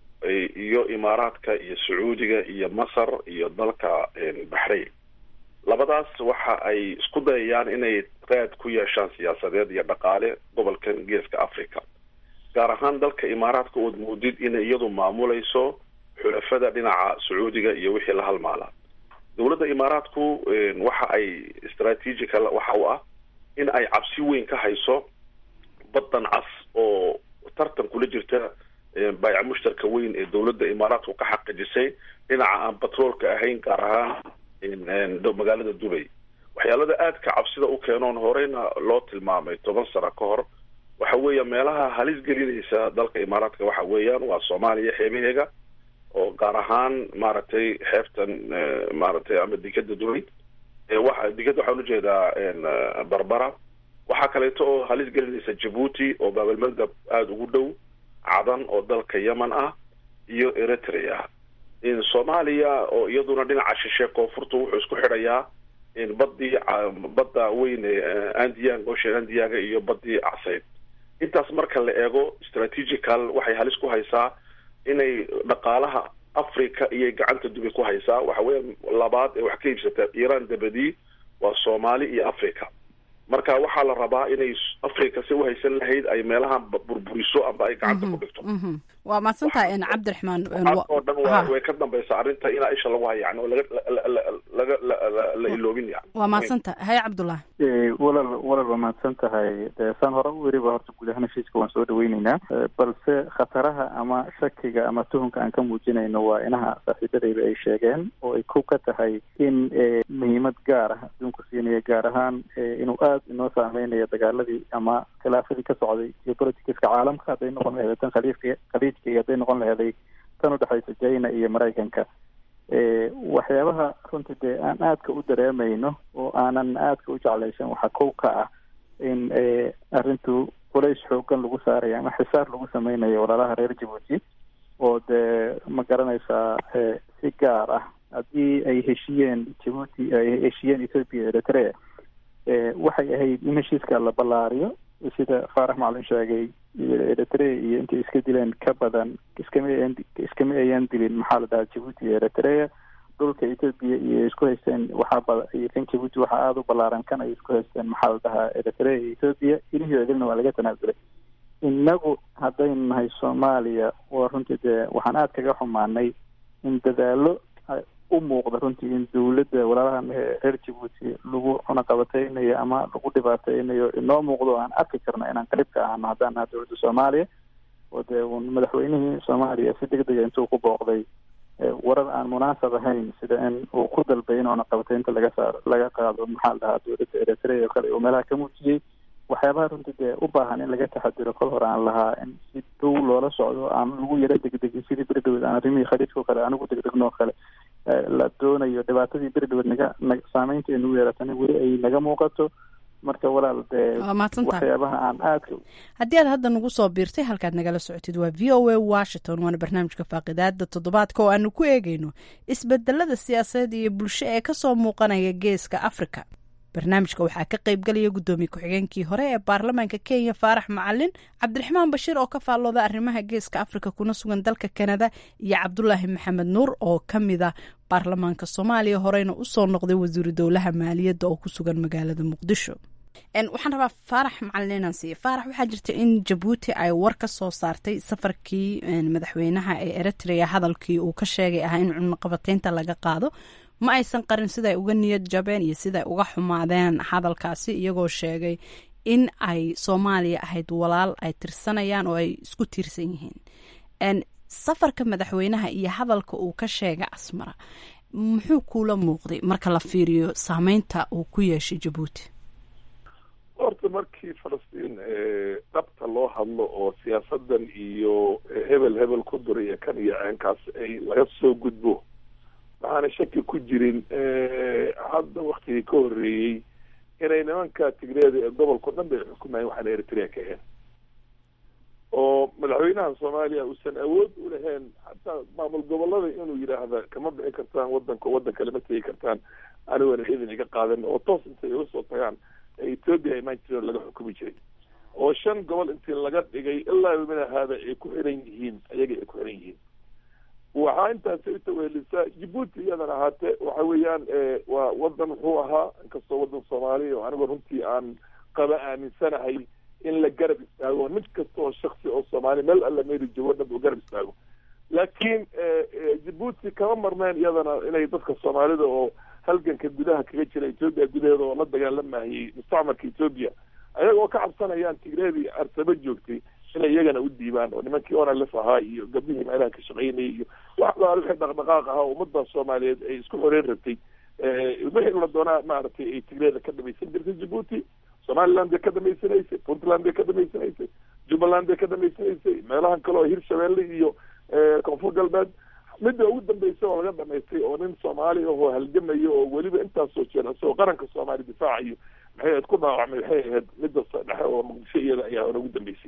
iyo imaaraadka iyo sacuudiga iyo masar iyo dalka baxrayn labadaas waxa ay isku dayayaan inay raad ku yeeshaan siyaasadeed iyo dhaqaale gobolkan geeska africa gaar ahaan dalka imaaraadka ood moodid inay iyadu maamulayso xulafada dhinaca sacuudiga iyo wixii la halmaala dowladda imaaraadku waxa ay strategical waxa u ah in ay cabsi weyn ka hayso baddan cas oo tartan kula jirta baayac mushtarka weyn ee dowladda imaaraadku ka xaqijisay dhinaca aan batroolka ahayn gaar ahaan magaalada dubay waxyaalada aadka cabsida u keenoon horeyna loo tilmaamay toban sano ka hor waxa weeya meelaha halis gelinaysa dalka imaaraadka waxa weeyaan waa soomaaliya xeebaheega oo gaar ahaan maaragtay xeebtan maaragtay ama dekada dubay wa dekada waxaan ujeedaa barbara waxaa kaleeto oo halis gelinaysa jabuuti oo baabalmandab aada ugu dhow cadan oo dalka yemen ah iyo eritrea soomaaliya oo iyaduna dhinaca shishe koonfurta wuxuu isku xidhayaa badii badda weyn ee andiang ocean andiaga iyo badii caseyd intaas marka la eego strategical waxay halis ku haysaa inay dhaqaalaha africa iyay gacanta dubay ku haysaa waxa weya labaad ee wax ka iibsata iran dabadii waa soomaali iyo africa marka waxaa la rabaa inay africa si uhaysan lahayd ay meelaha burburiso amba ay gacanta ku dhigto waa mahadsantahay cabdiraxmaan oo dhan waa way ka dambaysa arrinta inaa isha lagu haya yani oo laga laga la iloobin yani waa mahadsantahay haye cabdullah walal walal waa mahadsan tahay de saan hore u weriba horta guud ahaan heshiiska waan soo dhaweyneynaa balse khataraha ama shakiga ama tuhunka aan ka muujinayno waa inaha saaxiibadayda ay sheegeen oo ay ku ka tahay in muhiimad gaar ah adduunku siinaya gaar ahaan inuu aada inoo saameynayo dagaaladii ama khilaafadii ka socday iyo politicska caalamka hadday noqon laheeday tan khaliifka khaliijka iyo hadday noqon laheeday tan udhexaysa china iyo maraykanka waxyaabaha runtii dee aan aadka u dareemayno oo aanan aadka u jeclaysan waxaa kow ka ah in arrintu culays xoogan lagu saarayo ama xisaar lagu sameynayo walaalaha reer jabuuti oo dee ma garanaysaa si gaar ah haddii ay heshiyeen jabuuti ay heshiyeen ethoopia eritrea waxay ahayd in heshiiska la ballaariyo sida faarax macalin sheegay eritrea iyo intay iska dileen ka badan iskama ayan iskama ayan dilin maxaa la dhahaa jabuuti iyo eritrea dhulka ethoopia iyo isku haysteen waxaa bada iyo kan jabuuti waxaa aada u ballaaran kan ay isku haysteen maxaa la dhahaa eritrea iyo ethoopia ilihii idilna waa laga tanaasulay innagu haddaynu nahay soomaaliya waa runtii dee waxaan aada kaga xumaanay in dadaalo u muuqda runtii in dawladda walaalahan reer jabuuti lagu cunaqabateynayo ama lagu dhibaateynayo inoo muuqdo aan arki karno inaan qarib ka ahno haddaan naha dowladda soomaaliya oo dee un madaxweynihii soomaaliya si deg dega intuu ku booqday warar aan munaasab ahayn sida in uu ku dalbay in cunaqabateynta laga saar laga qaado maxaa la dhahaa dowladda eritrea oo kale uu meelaha ka muujiyey waxyaabaha runtii dee u baahan in laga taxadiro kol hore aan lahaa in si dhow loola socdo aan lagu yaro degdegin sidii beridhawed aan arrimihii khaliijka o kale anigu degdegno o kale la doonayo dhibaatadii beridhawed naga na saameynta nagu yeeratana weli ay naga muuqato marka walaal dee waxyaabaha aan aadka haddii aad hadda nagu soo biirtay halkaad nagala socotid waa v o a washington waana barnaamijka faaqidaada toddobaadka oo aanu ku eegeyno isbedelada siyaasadeed iyo bulsho ee kasoo muuqanaya geeska africa barnaamijka waxaa ka qaybgalaya guddoomiye ku-xigeenkii hore ee baarlamaanka kenya faarax macalin cabdiraxmaan bashiir oo ka faallooda arrimaha geeska afrika kuna sugan dalka kanada iyo cabdulaahi maxamed nuur oo ka mida baarlamaanka soomaaliya horeyna usoo noqday wasiiru dowlaha maaliyadda oo ku sugan magaalada muqdisho waxaan rabaa faarax macalin inaan siiya faarax waxaa jirta in jabuuti ay war ka soo saartay safarkii madaxweynaha ee eritrea hadalkii uu ka sheegay ahaa in cunaqabateynta laga qaado ma aysan qarin siday uga niyad jabeen iyo siday uga xumaadeen hadalkaasi iyagoo sheegay in ay soomaaliya ahayd walaal ay tirsanayaan oo ay isku tiirsan yihiin safarka madaxweynaha iyo hadalka uu ka sheegay asmara muxuu kuula muuqday marka la fiiriyo saameynta uu ku yeeshay jabuuti horta markii falastiin dhabta loo hadlo oo siyaasadan iyo hebel hebel ku dura iyo kan iyo ceenkaas ay laga soo gudbo waxaana shaki ku jirin hadda waktigii ka horreeyey inay nimanka tigreeda ee gobolka o dhan bay xukumayeen waxaana eritrea ka ahayn oo madaxweynaha soomaaliya uusan awood u lahayn hataa maamul gobolada inuu yidhaahda kama bixi kartaan wadanka waddan kale ma tegi kartaan anigoona idin iga qaadan oo toos intay uga soo tagaan ee ethoopia imaan jireen laga xukumi jiray oo shan gobol intii laga dhigay ilaa mina haada ay ku xiran yihiin ayaga ay ku xiran yihiin waxaa intaasi utawehelisaa jabuuti iyadan ahaatee waxa weeyaan waa wadan wuxuu ahaa inkastoo wadan soomaaliya oo anigoo runtii aan qaba aaminsanahay in la garab istaago mid kasta oo shaksi oo soomaaliya meel alla meeri joogo dhan uu garab istaago laakiin jabuuti kama marneen iyadana inay dadka soomaalida oo halganka gudaha kaga jira ethoopia gudaheeda oo la dagaalamayay mustacmarka ethoopia ayaga oo ka cabsanayaan tigreedii arsaba joogtay inay iyagana u diibaan oo nimankii onalef ahaa iyo gabdhihii meelaha ka shaqaynayay iyo wax alaal wixii dhaqdhaqaaq ahaa ummadda soomaaliyeed ay isku xoreyn rabtay wixii la doonaa maaragtay ay tigreeda ka dhamaysan jirtay jabuuti somaliland bay ka dhamaysanaysay puntland bay ka dhamaysanaysay jubbaland bay ka dhamaysanaysay meelahan kale oo hirshabeelle iyo koonfur galbeed midda ugu dambeysa oo laga dhamaystay oo nin soomaali ahoo halgamayo oo weliba intaasoo jeer isagoo qaranka soomaaliya difaacayo maxay ahayd ku dhaawacmay waxay ahayd midda dhexe oo muqdisho iyada ayaa hore ugu dambeysay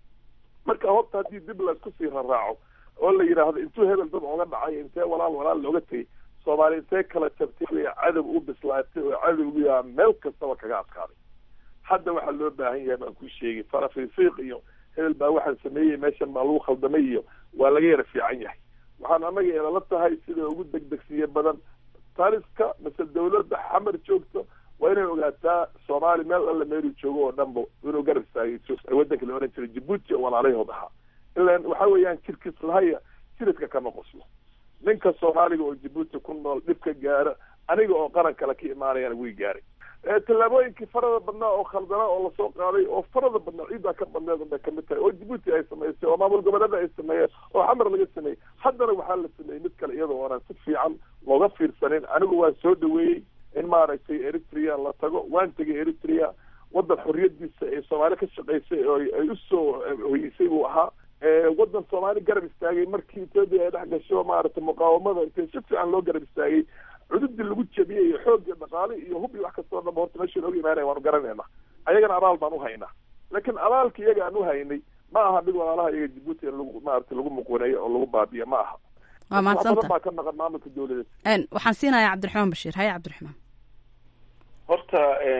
marka horta haddii dib laisku sii raraaco oo la yidhaahdo intuu hebel dad oga dhacay intee walaal walaal looga tegay soomaaliya intee kala jabtay cadow u bislaatay oo cadowgiyaa meel kastaba kaga adkaaday hadda waxaa loo baahan yahay baan ku sheegay farafrifiiq iyo hebel baa waxaan sameeyey meeshan baa lagu khaldamay iyo waa laga yara fiican yahay waxaan anaga eelala tahay sida ugu degdegsiye badan taliska mise dawladda xamar joogto waa inay ogaataa soomaali meel alla meelu joogo oo dhanba inuu garab istaagay wadanka la oran jiray jabuuti oo walaalayahood ahaa ilan waxa weeyaan jirkiis lahaya jiridka kama qoslo ninka soomaaliga oo jabuuti ku nool dhibka gaara aniga oo qaran kale ka imaanayana way gaaray tallaabooyinkii farada badnaa oo khaldana oo lasoo qaaday oo farada badnaa ciiddaa ka badneed unbay kamid tahay oo jabuuti ay samaysay oo maamul goboleeda ay sameeyeen oo xamar laga sameeyey haddana waxaa la sameeyey mid kale iyadoo oonan si fiican looga fiirsanin anigu waan soo dhaweeyey in maaragtay eritrea la tago waan tegay eritrea wadan xorriyadiisa ee soomaali ka shaqaysay oo ay usoo hoyeysay buu ahaa wadan soomaali garab istaagay markii ethoopia ay dhex gasho maaragtay muqaawamada intay si fiican loo garab istaagay cududii lagu jabiyey iyo xoog iyo dhaqaale iyo hub iyo wax kastoo dhanba horta meesha nooga imaanaya waanu garanayna ayagana abaal baan uhaynaa laakiin abaalka iyaga aan uhaynay ma aha mid walaalaha iyaga jabuuti in lagu maaragtay lagu muquuneeyo oo lagu baabiyo ma aha waa mahadsanta baa ka naqan maamulka dawladeed waxaan siinayaa cabdiraxmaan bashiir haye cabdiraxmaan horta horta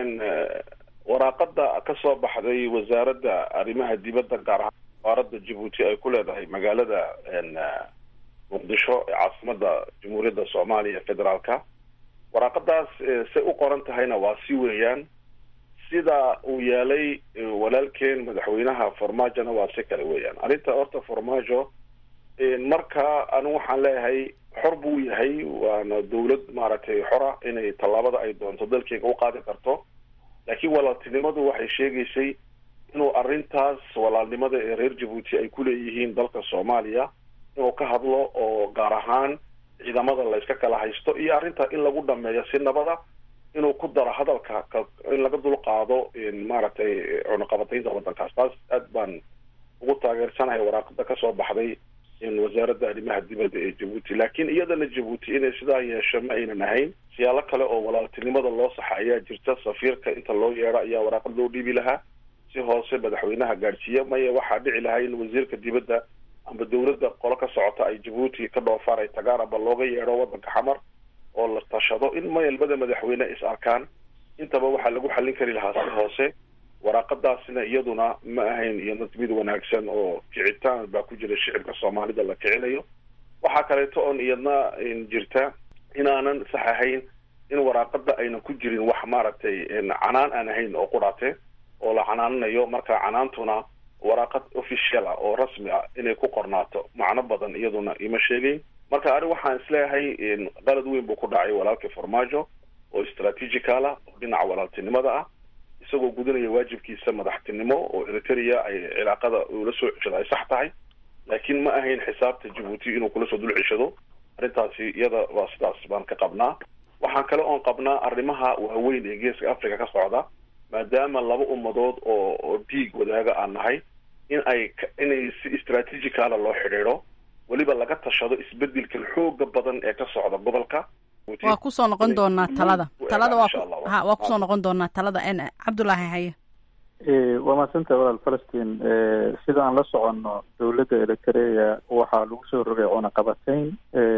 waraaqada ka soo baxday wasaaradda arrimaha dibadda gaar ahaan safaaradda jabuuti ay ku leedahay magaalada muqdisho ee caasimada jamhuuriyadda soomaaliya federaalka waraaqadaas say u qoran tahayna waa si weeyaan sida uu yeelay walaalkeen madaxweynaha farmaajona waa si kale weeyaan arrinta horta farmaajo marka anigu waxaan leeyahay xor buu yahay waana dawlad maaragtay xora inay tallaabada ay doonto dalkeega u qaadi karto laakiin walaaltinimadu waxay sheegaysay inuu arrintaas walaalnimada ee reer jabuuti ay ku leeyihiin dalka soomaaliya inuu ka hadlo oo gaar ahaan ciidamada layska kala haysto iyo arrinta in lagu dhameeyo si nabada inuu ku daro hadalka in laga dul qaado maaragtay cunaqabataynta waddankaas taas aad baan ugu taageersanahay waraaqada kasoo baxday wasaaradda arrimaha dibadda ee jabuuti laakiin iyadana jabuuti inay sidaa yeesho ma aynan ahayn siyaalo kale oo walaaltinimada loo saxa ayaa jirta safiirka inta loo yeedho ayaa waraaqad loo dhiibi lahaa si hoose madaxweynaha gaadhsiiya maya waxaa dhici lahaa in wasiirka dibadda amba dawladda qolo ka socota ay jabuuti ka dhoofaan ay tagaan amba looga yeedho waddanka xamar oo la tashado in maya labada madaxweyne is arkaan intaba waxaa lagu xallin kari lahaa si hoose waraaqadaasina iyaduna ma ahayn iyadna mid wanaagsan oo kicitaan baa ku jira shicibka soomaalida la kicinayo waxaa kaleeto oon iyadna jirta inaanan sax ahayn in waraaqada aynan ku jirin wax maaragtay canaan aan ahayn oo qudhate oo la canaananayo marka canaantuna waraaqad official ah oo rasmi ah inay ku qornaato macno badan iyaduna ima sheegayn marka ani waxaan isleeyahay qalad weyn buu ku dhacay walaalkii farmaajo oo strategical ah oo dhinaca walaaltinimada ah isagoo gudanaya waajibkiisa madaxtinimo oo eritrea ay cilaaqada ula soo ceshado ay sax tahay laakiin ma ahayn xisaabta jabuuti inuu kula soo dul ceshado arrintaasi iyada waa sidaas baan ka qabnaa waxaan kale oon qabnaa arrimaha waaweyn ee geeska africa ka socda maadaama laba ummadood oo oo dhiig wadaaga aan nahay in ay inay si strategicala loo xidhiidho weliba laga tashado isbedelkan xooga badan ee ka socda gobolka waa kusoo noqon doonaa talada talada waa waa kusoo noqon doonaa talada n cabdullaahi haye waa mahadsanta walaal falastiin sida aan la soconno dowladda eritrea waxaa lagu soo rogay cunaqabatayn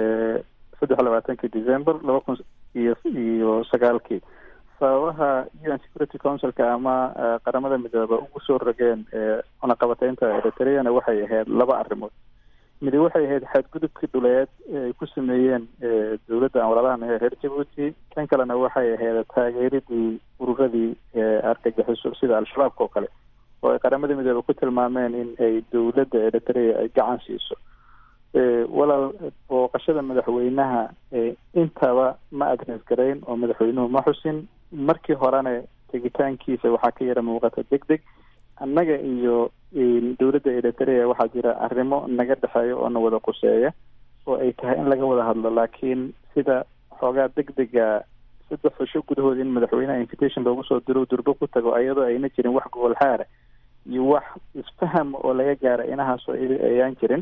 saddex labaatankii december laba kun iyo iyo sagaalkii sababaha u n security councilka ama qaramada midooba ugu soo rogeen cunaqabataynta eritreana waxay ahayd laba arrimood midi waxay ahayd xadgudubkii dhuleed ay ku sameeyeen dowladda aan walaalahana ee reer jabuuti tan kalena waxay ahayd taageeridii ururadii argagixiso sida al-shabaabka oo kale oo ay qaramada midoobe ku tilmaameen in ay dowladda eritrea ay gacan siiso walaal booqashada madaxweynaha intaba ma adres garayn oo madaxweynuhu ma xusin markii horena tegitaankiisa waxaa ka yara muuqata deg deg annaga iyo dowladda eritrea waxaa jira arrimo naga dhexeeya oo na wada quseeya oo ay tahay in laga wada hadlo laakiin sida xoogaa deg dega saddex fasho gudahood in madaxweynaha invitation loogu soo diro durbo ku tago ayadoo ayna jirin wax gobol xaara iyo wax isfaham oo laga gaara inahaasoo ayaan jirin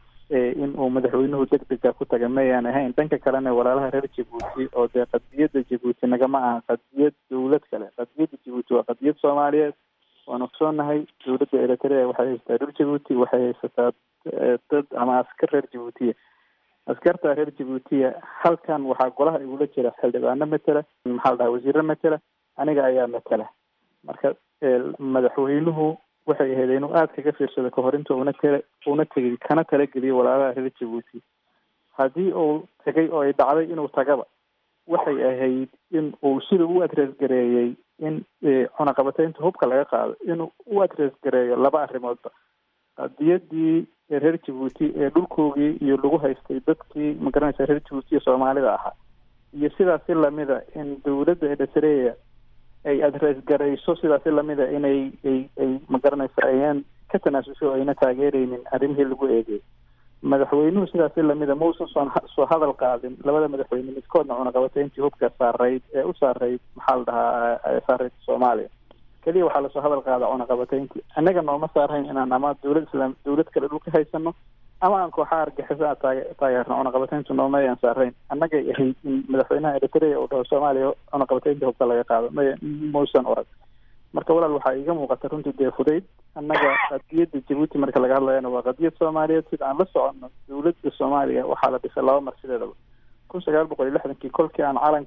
in uu madaxweynuhu deg dega ku taga mayaan ahayn dhanka kalena walaalaha reer jabuuti oo dee qadiyadda jabuuti nagama aha qadiyad dowlad kale qadiyadda jabuuti waa qadiyad soomaaliyeed waanu ogsoonahay dowladda eritrea waxay haysataa reer jabuuti waxay haysataa dad ama askar reer jabuutiya askarta reer jabuutiya halkan waxaa golaha igula jira xildhibaano matela maxaa la dhaha wasiiro matela aniga ayaa matela marka madaxweynuhu waxay ahayd inuu aada kaga fiirsado kahor inta una tala una tegay kana talageliyo walaalaha reer jabuuti haddii uu tagay oo ay dhacday inuu tagaba waxay ahayd in uu sida u adres gareeyey in cunaqabataynta hubka laga qaado inuu u adres gareeyo laba arrimoodba qadiyadii reer jabuuti ee dhulkoogii iyo lagu haystay dadkii magaranaysa reer jabuuti ee soomaalida ahaa iyo sidaasi lamida in dowladda eritrea ay adres garayso sidaasi lamida inay ay ay magaranaysa ayaan ka tanaasusho o ayna taageereynin arrimihii lagu eegay madaxweynuhu sidaasi lamida mausan soo soo hadal qaadin labada madaxweyne midkoodna cunaqabatayntii hubka saarayd ee u saarayd maxaa la dhahaa saarayd soomaaliya keliya waxaa lasoo hadal qaada cunaqabatayntii annaga nooma saarhayn inaan ama dowlad islaam dowlad kale dhulka haysano ama aan kooxaha argixisa a taage taageerno cunaqabatayntu nooma ayaan saarhayn annagay ahayd in madaxweynaha eritrea uu dhaho soomaaliya cunaqabataynta hubka laga qaado may mausan orag marka walaal waxaa iiga muuqata runtii dee fudayd annaga qadiyadda jabuuti marka laga hadlayana waa qadiyad soomaaliyeed sida aan la soconno dowladda soomaaliya waxaa la dhisay laba mar sideedaba kun sagaal boqol iyo lixdankii kolkii aan calanka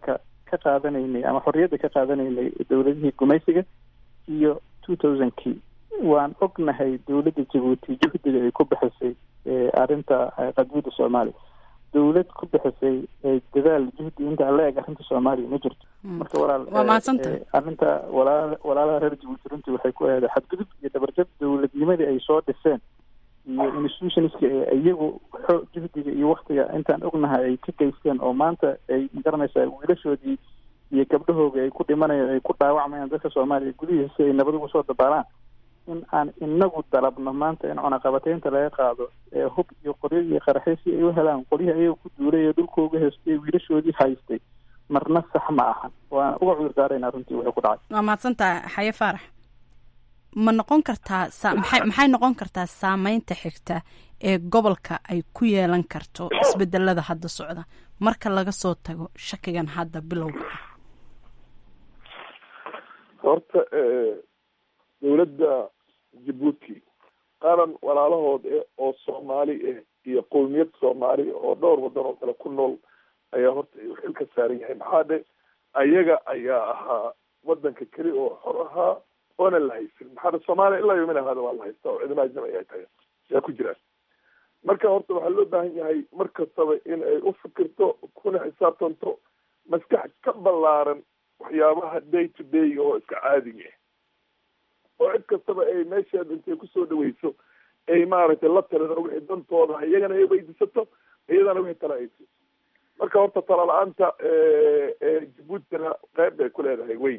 ka qaadanaynay ama xorriyadda ka qaadanaynay dowladihii gumaysiga iyo two thousandkii waan ognahay dowladda jabuuti juhdiga ay ku bixisay arrinta qadiyadda soomaaliya dowlad ku bixisay dadaal juhdi inta la eg arrinta soomaaliya ma jirto marka walaal waa mahadsantahay arrinta walaal walaalaha reer jabuuti runtii waxay ku ahayd xadgudub iyo dabarjab dowladnimadii ay soo dhiseen iyo institutionska ee iyagu xo juhdiga iyo waktiga intaan ognahay ay ka geysteen oo maanta ay magaranaysaa wiilashoodii iyo gabdhahooga ay ku dhimanayaan ay ku dhaawacmayaan dadka soomaaliya gudihiisa si ay nabad ugu soo dabaalaan in aan inagu dalabno maanta in cunaqabateynta laga qaado ee hub iyo qoryo iyo qaraxyo si ay u helaan qoryihii ayaga ku duulay ee dhulkooga heystay wiilashoodii haystay marna sax ma ahan waana uga cudur daaraynaa runtii wuxuu ku dhacay waa mahadsantaha xaye faarax ma noqon kartaa sa maxay maxay noqon kartaa saameynta xigta ee gobolka ay ku yeelan karto isbedelada hadda socda marka laga soo tago shakigan hadda bilowga ah horta dowladda jabuuti qaran walaalahood eh oo soomaali eh iyo qowmiyad soomaali oo dhowr wadan oo kale ku nool ayaa horta xil ka saaran yahay maxaa dhe ayaga ayaa ahaa wadanka keli oo xor ahaa oona la haysan maxaa dhe soomaaliya ilaa yomin ahaada waa la haystaa oo ciidamada ajnabi ay tahay yaa ku jiraan marka horta waxaa loo baahan yahay mar kastaba in ay u fikirto kuna xisaabtanto maskax ka ballaaran waxyaabaha day to day oo iska caadiga oo cid kastaba ay meesheeda intay kusoo dhaweyso ay maaragtay la talida wixii dantooda iyagana ay weydiisato iyadana wixii tala ay siiso marka horta tala la-aanta jabuutina qeyb bay ku leedahay weyn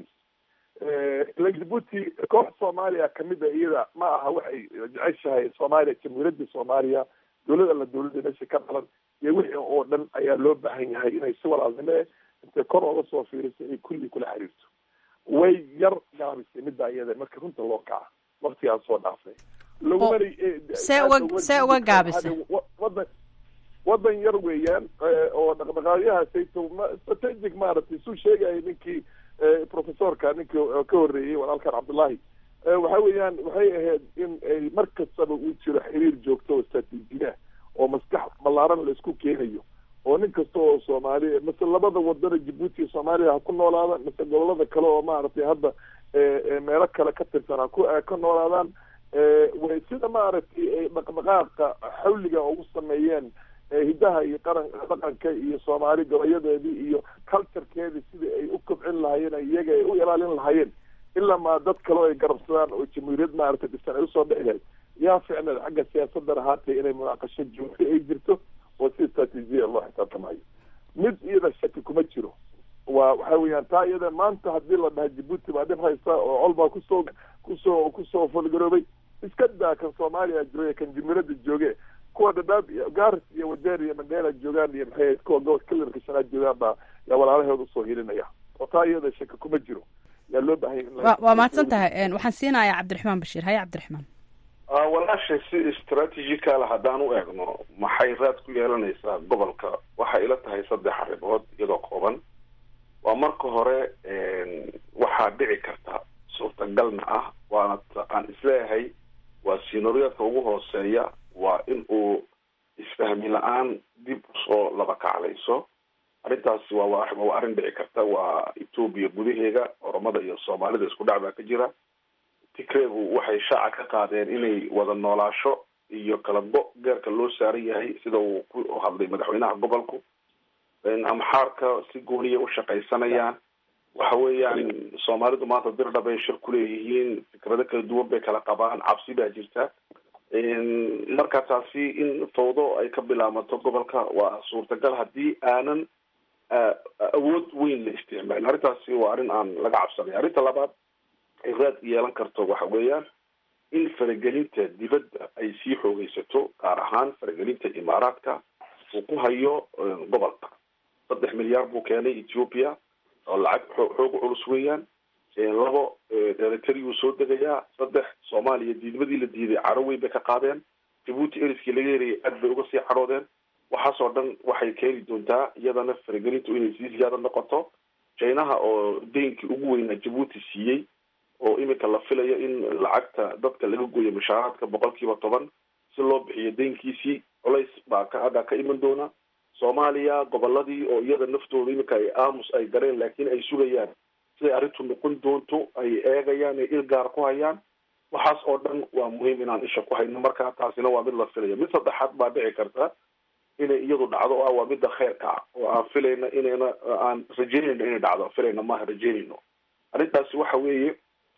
ila jabuuti koox soomaaliya kamid a iyada ma aha waxay jeceshahay soomaaliya jamhuuriyadda soomaaliya dowlad alla dowladda meesha ka dhalan iyo wixii oo dhan ayaa loo baahan yahay inay si walaalnimo eh intay kor ooga soo fiiriso ay kulli kula xiriirto way yar gaabisay middaa iyada marka runta loo kaca waktigaan soo dhaafay lagumana see uga see uga gaabisay wadan wadan yar weeyaan oo dhaqdhaqaaqyahaasayto strategic maaragtay suu sheegaya ninkii professorka ninkii ka horreeyey walaalkan cabdullahi waxa weeyaan waxay ahayd in ay mar kastaba uu jiro xiriir joogto oo istraatiijiya oo maskax ballaaran la isku keenayo oo nin kasta oo soomaali mase labada wadana jabuuti iyo soomaaliya ha ku noolaadaan mase gobolada kale oo maaragtay hadda meelo kale ka tirsan ha ku ka noolaadaan way sida maaragtay ay dhaqdhaqaaqa xawliga ugu sameeyeen hidaha iyo qaran dhaqanka iyo soomaali gabayadeedii iyo culturekeedii sidai ay u kobcin lahaayeen iyaga ay u ilaalin lahaayeen ilaa ma dad kale ay garabsadaan oo jamhuuriyad maaragtay dhisan ay usoo dhici lahayd yaa ficneed xagga siyaasaddan ahaatee inay munaaqasho joogto ay jirto oo si istraatiijiya loo xisaabtamayo mid iyada shaki kuma jiro waa waxa weeyaan taa iyada maanta hadii la dhaha jabuuti baa dhib haysta oo colbaa kusoo kusoo kusoo fulgaroobay iska daa kan soomaaliya jiro kan jamhuuriyadda jooge kuwa dhadhaab iyo garis iyo wadeer iyo mandheela joogaan iyo maxay kuwa gobolka kalarka shanaad joogaan baa yaa walaalaheed usoo hilinaya oo taa iyada shaki kuma jiro yaa loo baahanya in wa waa mahadsan tahay waxaan siinayaa cabdiraxmaan bashiir haye cabdiraxmaan walaashay si istraatijical haddaan u eegno maxay raad ku yeelanaysaa gobolka waxay ila tahay saddex arrimood iyadoo kooban waa marka hore waxaa dhici karta suurtagalna ah waana aan isleeyahay waa siinooriyadka ugu hooseeya waa in uu isfahmi la-aan dib usoo laba kaclayso arrintaasi waa waa arrin dhici karta waa etoobiya gudaheeda oromada iyo soomaalida isku dhac baa ka jira tigreegu waxay shaaca ka qaadeen inay wada noolaasho iyo kala go geerka loo saaran yahay sida uu ku hadlay madaxweynaha gobolku amxaarka si gooniya u shaqaysanayaan waxa weeyaan soomaalidu maanta dirdha bay shir kuleeyihiin fikrado kala duwan bay kala qabaan cabsi baa jirta marka taasi in fawdo ay ka bilaamato gobolka waa suurtagal haddii aanan awood weyn la isticmaalin arrintaasi waa arrin aan laga cabsanay arrinta labaad ay raad yeelan karto waxa weeyaan in faragelinta dibadda ay sii xoogeysato gaar ahaan faragelinta imaaraadka uu ku hayo gobolka saddex milyaar buu keenay ethiopia oo lacag xoog culus weeyaan labo eritreau soo degayaa saddex soomaaliya diidmadii la diiday caro weyn bay ka qaadeen jabuuti eriskii laga herayay aad bay uga sii cadhoodeen waxaasoo dhan waxay keeni doontaa iyadana faragelintu inay sii siyaada noqoto chinaha oo deynkii ugu weynaa jabuuti siiyey oo imika la filayo in lacagta dadka laga gooyo mushaaraadka boqol kiiba toban si loo bixiyo deynkiisii culays baa ka aggaa ka iman doona soomaaliya goboladii oo iyada naftooda iminka ay aamus ay gareen laakiin ay sugayaan siday arrintu noqon doonto ay eegayaan ay il gaar ku hayaan waxaas oo dhan waa muhiim inaan isha ku hayno marka taasina waa mid la filaya mid saddexaad baa dhici karta inay iyadu dhacdo oo ah waa midda kheyrka ah oo aan filayna inayna aan rajeynayno inay dhacdo filayna maaha rajeynayno arrintaasi waxa weeye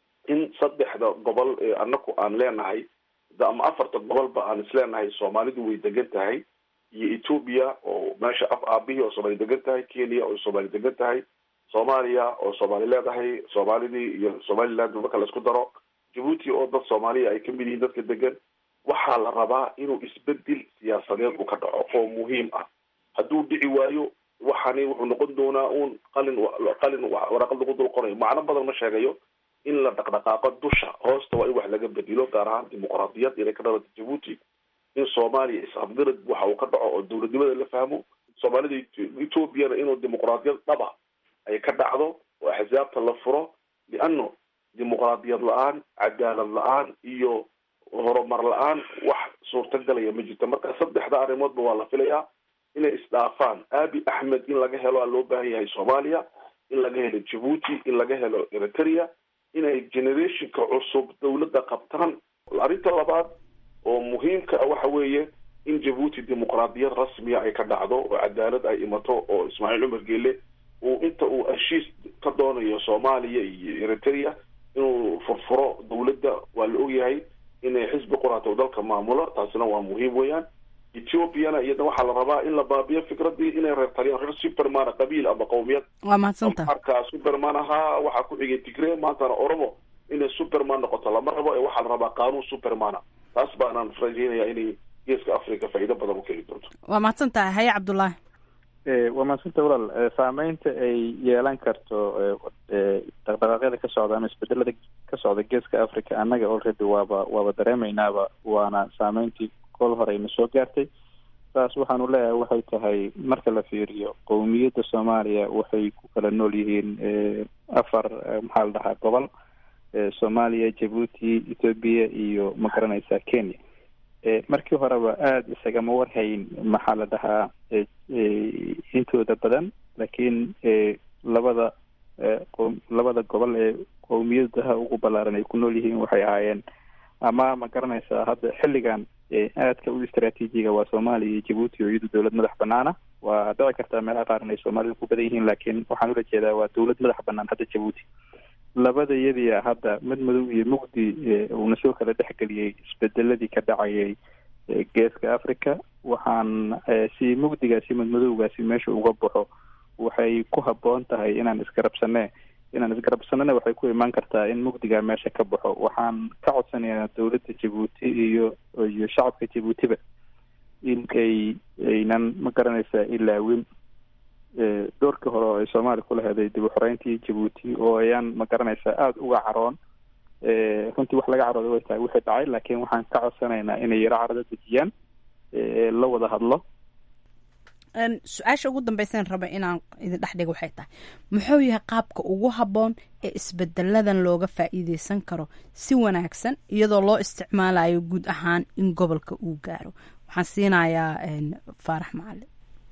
in saddexda gobol ee anaku aan leenahay ama afarta gobolba aan isleenahay soomaalidu way degan tahay iyo ethoobia oo meesha af aabihii oo soomaali degan tahay kenya oo soomaali degan tahay soomaaliya oo soomaali leedahay soomaalidii iyo somaliland marka laisku daro jabuuti oo dad soomaaliya ay kamid yihiin dadka degan waxaa la rabaa inuu isbedel siyaasadeed uu ka dhaco oo muhiim ah hadduu dhici waayo waxani wuxuu noqon doonaa uun qalin qalin waraqad lagu dul qorayo macno badan ma sheegayo in la dhaqdhaqaaqo dusha hoosta waa in wax laga bedelo gaar ahaan dimuqraadiyad inay ka dhalata jabuuti in soomaaliya isafgarad waxa uu ka dhaco oo dowladnimada la fahmo soomaalida ethoobiana inuu dimuqraadiyad dhaba ay ka dhacdo oo axsaabta la furo liano dimuqraadiyad la-aan cadaalad la-aan iyo horumar la-aan wax suurtagalaya ma jirto marka saddexda arrimoodba waa la filayaa inay isdhaafaan abi axmed in laga helo aa loo baahan yahay soomaaliya in laga helo jabuuti in laga helo eritrea inay generationka cusub dawladda qabtaan arrinta labaad oo muhiimka ah waxa weeye in jabuuti dimuqraadiyad rasmiya ay ka dhacdo oo cadaalad ay imato oo ismaaciil cumar geele uu inta uu heshiis ka doonayo soomaaliya iyo eritrea inuu furfuro dawladda waa la ogyahay inay xisbi quraata dalka maamulo taasina waa muhiim weeyaan ethoobiana iyada waxaa la rabaa in la baabiyo fikradii inay reer taliyaan reer superman qabiil ama qowmiyad waa mahadsanta marka superman ahaa waxaa ku xigay tigre maantana oromo inay superman noqoto lama rabo ee waxaa la rabaa qaanuun supermana taas baanaan rajeynaya inay geeska africa faa'iido badan u keeni doonto waa mahadsan tahay haye cabdullaahi waa mahadsanta walaal saameynta ay yeelan karto dhaqdhaqaaqyada ka socda ama isbedelada ka socda geeska africa annaga already waaba waaba dareemeynaaba waana saameyntii kol horeyna soo gaartay saas waxaanu leeyahay waxay tahay marka la fiiriyo qowmiyadda soomaaliya waxay ku kala nool yihiin afar maxaa la dhahaa gobol soomaaliya jabuuti ethoobia iyo ma garanaysaa kenya markii horeba aada isagama warhayn maxaa la dhahaa intooda badan laakiin labada labada gobol ee qowmiyadaha ugu ballaaran ay ku nool yihiin waxay ahaayeen ama ma garanaysaa hadda xilligan aadka u istraatiijiga waa soomaaliya iyo jabuuti oo iyadu dowlad madax banaana waa dhici kartaa meelaha qaar in ay soomaalida ku badan yihiin laakiin waxaan ula jeedaa waa dowlad madax banaan hadda jabuuti labada iyadiia hadda mid madow iyo mugdi uuna soo kala dhexgeliyey isbedeladii ka dhacayay geeska africa waxaan si mugdigaasi madmadowgaasi meesha uga baxo waxay ku habboon tahay inaan isgarabsane inaan isgarabsanana waxay ku imaan kartaa in mugdigaa meesha ka baxo waxaan ka codsanayaa dowladda jabuuti iyo iyo shacabka jabuutiba in ay aynan ma garanaysaa ilaawin doorkii hore oo ay soomaaliya ku laheeday dib u xoreyntii jabuuti oo ayaan ma garanaysaa aada uga caroon runtii wax laga carooday way tahay wixii dhacay laakiin waxaan ka codsanaynaa inay yaro carada dejiyaan la wada hadlo su-aasha ugu dambeysaan raba inaan idin dhex dhigo waxay tahay muxuu yahay qaabka ugu habboon ee isbedeladan looga faa'iideysan karo si wanaagsan iyadoo loo isticmaalayo guud ahaan in gobolka uu gaaro waxaan siinayaa faarax macalin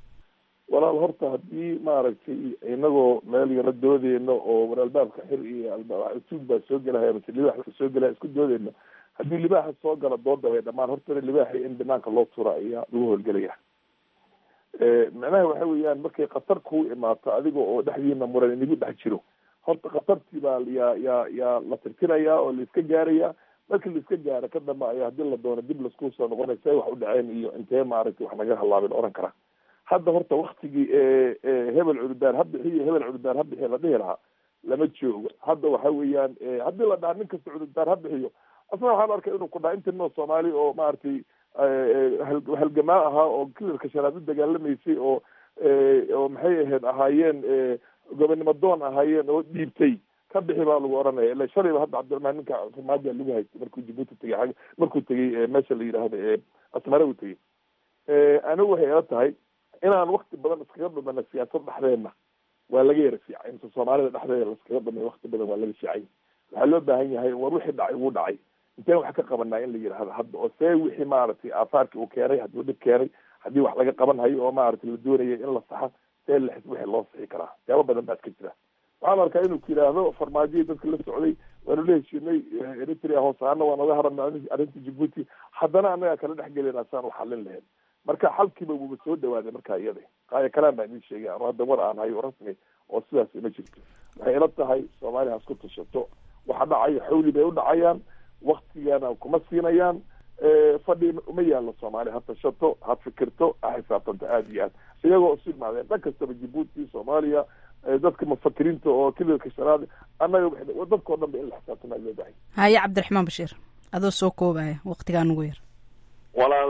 walaal horta haddii maaragtay inagoo meel yaro doodeyno oo war albaabka xir iyo suug baa soo gelahaya mase libaax soo gelaya isku doodeyno haddii libaaxa soo gala dooda way dhamaan hortana libaaxa in banaanka loo tura ayaa lagu howlgelaya macnaha waxa weeyaan markay khatar kuu imaato adiga oo dhexdiina muran inagu dhex jiro horta khatartii baa yaa yaa yaa la tirtirayaa oo laiska gaaraya markii laiska gaaro ka dambe ayaa hadii la doono dib lasku soo noqonay say wax u dhaceen iyo intee maaragtay wax naga halaabin oran kara hadda horta waktigii hebel cududaar ha bixiyo hebel cududaar ha bixiyo la dhihi lahaa lama joogo hadda waxa weeyaan haddii la dhaha nin kasta cududaar ha bixiyo asna waxaan arkay inuu ku dhaha inta noo soomaali oo maaragtay halgamaa ahaa oo kilarka shanaad u dagaalamaysay oo oo maxay ahayd ahaayeen gobonimo doon ahaayeen oo dhiibtay ka bixi baa lagu oranaya ila shalayba hadda cabdiraxmaan ninka farmaajo lagu haystay markuu jabuuti tegay ag markuu tegay meesha la yidhaahdo asmare uu tegay anigu waxay ila tahay inaan wakti badan iskaga dhumana siyaasad dhexdeedna waa laga yara fiicay mise soomaalida dhexdeeda laskaga dhumay wakti badan waa laga fiicay waxaa loo baahan yahay war wixii dhacay wuu dhacay inteen wax ka qabanaa in la yidhaahdo hadda oo see wixii maaragtay aahaarkii uu keenay hadduu dhib keenay haddii wax laga qaban hayo oo maaragtay la doonaya in la saxa see la wixii loo sixi karaa siyaabo badan baad ka jira waxaan arkaa inuu ku yidhaahdo farmaajiyii dadka la socday waanu la heshiinay eritrea hoos ahaana waa naga haran arrinta jibuuti haddana annagaa kala dhex gelina saan u xalin lahayn marka xalkiiba wuuba soo dhawaaday markaa iyada qaaya kalaan baa idin sheegay anu hadda war aan hayo rasmi oo sidaas ima jirto waxay ila tahay soomaaliya hasku tashato waxa dhacayo xawli bay u dhacayaan waktigana kuma siinayaan fadhi uma yaallo soomaaliya ha tashato ha fikirto ha xisaabtanto aada iyo aad iyagoo isu imaadeen dhan kastaba jibuuti soomaaliya dadka mufakiriinta oo kililka shanaad annaga dadkao dhan ba in la xisaabtama loo bahay haye cabdiraxmaan bashiir adoo soo koobaya waktigaa nugu yar walaal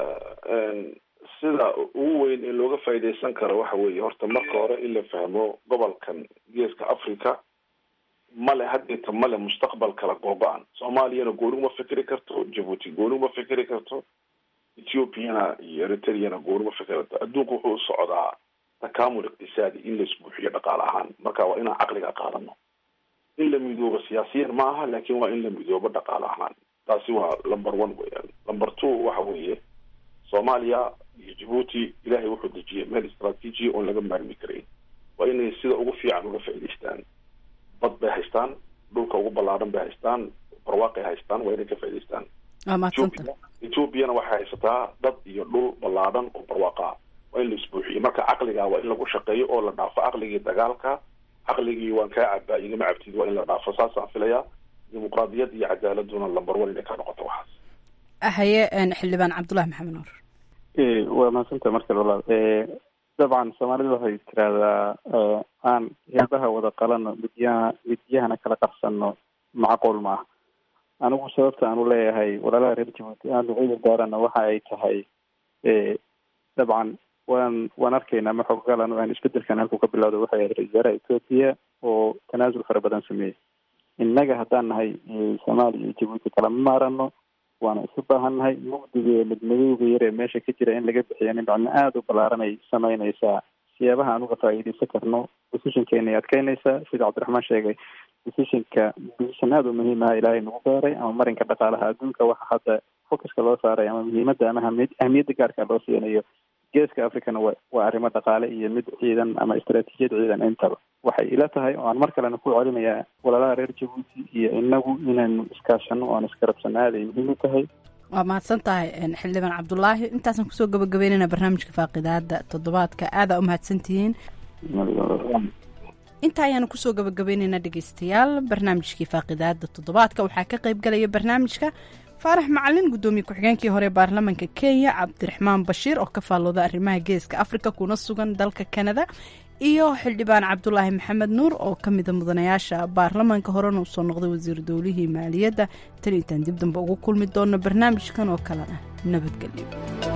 sida ugu weyn ee looga faa'iidaysan karo waxa weeye horta marka hore in la fahmo gobolkan geeska africa male haddeeta male mustaqbal kala googo-an soomaaliyana gooni uma fikri karto jabuuti gooni uma fikri karto ethiopiana iyo eritreana gooni uma fikri karto adduunku wuxuu u socdaa takamul iqtisaadi in la isbuuxiyo dhaqaale ahaan marka waa inaan caqliga qaadano in la midoobo siyaasiyan ma aha laakin waa in la midoobo dhaqaale ahaan taasi waa number one weyaan number two waxa weeye soomaaliya iyo jabuuti ilaahay wuxuu dejiyay meel istraatiiji oon laga maarmi karayn waa inay sida ugu fiican uga faa'idaystaan bad bay haystaan dhulka ugu ballaaran bay haystaan barwaaqay haystaan waa inay ka faa'idaystaan waa mahadsanta ethoopiana waxay haysataa dad iyo dhul ballaaran oo barwaaqa waa in la isbuuxiyo marka caqliga waa in lagu shaqeeyo oo la dhaafo caqligii dagaalka caqligii waan kaa cabaa igama cabtid waa in la dhaafo saasaan filayaa dimuqraadiyad iyo cadaaladuna lambar one inay ka noqoto waxaas haye xildhibaan cabdullahi maxamed nuur waa mahadsanta markale walaal dabcan soomaalida waxay tiraahdaa aan heebaha wada qalano midyaha midyahana kala qabsano macquul ma ah anigu sababta aan u leeyahay walaalaha reer jabuuti aan ducida gaarana waxa ay tahay dabcan waan waan arkaynaa ma xoggalan aan isbedelkan halkuu ka bilowda waxay ahayd ra-isul wasaaraha ethoopia oo tanaasul fara badan sameeyey innaga haddaan nahay soomaaliya iyo jabuuti kalama maarano waana isu baahannahay mugdiga iyo midmadowga yar ee meesha ka jira in laga bixiya nin macno aada u ballaaranay samaynaysaa siyaabaha aan uga faa'iidaysan karno decisionkeena ay adkeynaysaa sida cabdiraxmaan sheegay decisionka decision aada u muhiim aha ilaahay nagu gaaray ama marinka dhaqaalaha adduunka waxa hadda focuska loo saaray ama muhiimadda ama ahami ahamiyadda gaarka loo siinayo geeska africana wa waa arrimo dhaqaale iyo mid ciidan ama istaraatiijiyad ciidan intaba waxay ila tahay oo aan mar kalena ku celinayaa walaalaha reer jabuuti iyo inagu inaynu iskaashano o aan iskarabsano aad ay muhiim u tahay waa mahadsan tahay xildhibaan cabdulaahi intaasaan kusoo gabagabeynayna barnaamijka faaqidaada toddobaadka aadaa u mahadsantihiin inta ayaanu kusoo gabagabaynaynaa dhegeystayaal barnaamijkii faaqidaada toddobaadka waxaa ka qayb galaya barnaamijka faarax macalin guddoomiye ku-xigeenkii hore baarlamaanka kenya cabdiraxmaan bashiir oo ka faallooda arrimaha geeska afrika kuna sugan dalka kanada iyo xildhibaan cabdulaahi maxamed nuur oo ka mida mudanayaasha baarlamaanka horena uu soo noqday wasiir dowlihii maaliyadda tan intaan dib dambe ugu kulmi doono barnaamijkan oo kalena nabadgelyo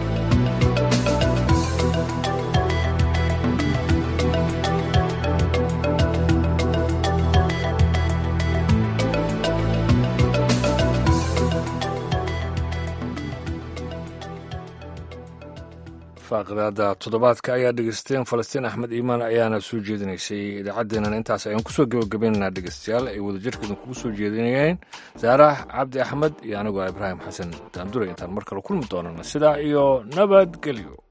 faaqidaada toddobaadka ayaa dhegeysteen falastiin axmed iimaan ayaana soo jeedinaysay idaacaddeenana intaas ayaan kusoo gabagabaynaynaa dhegeystayaal ay wadajirkeedan kugu soo jeedinayeen saarax cabdi axmed iyo anigoo ibraahim xasan daandure intaan mar kale kulmi doonana sidaa iyo nabadgelyo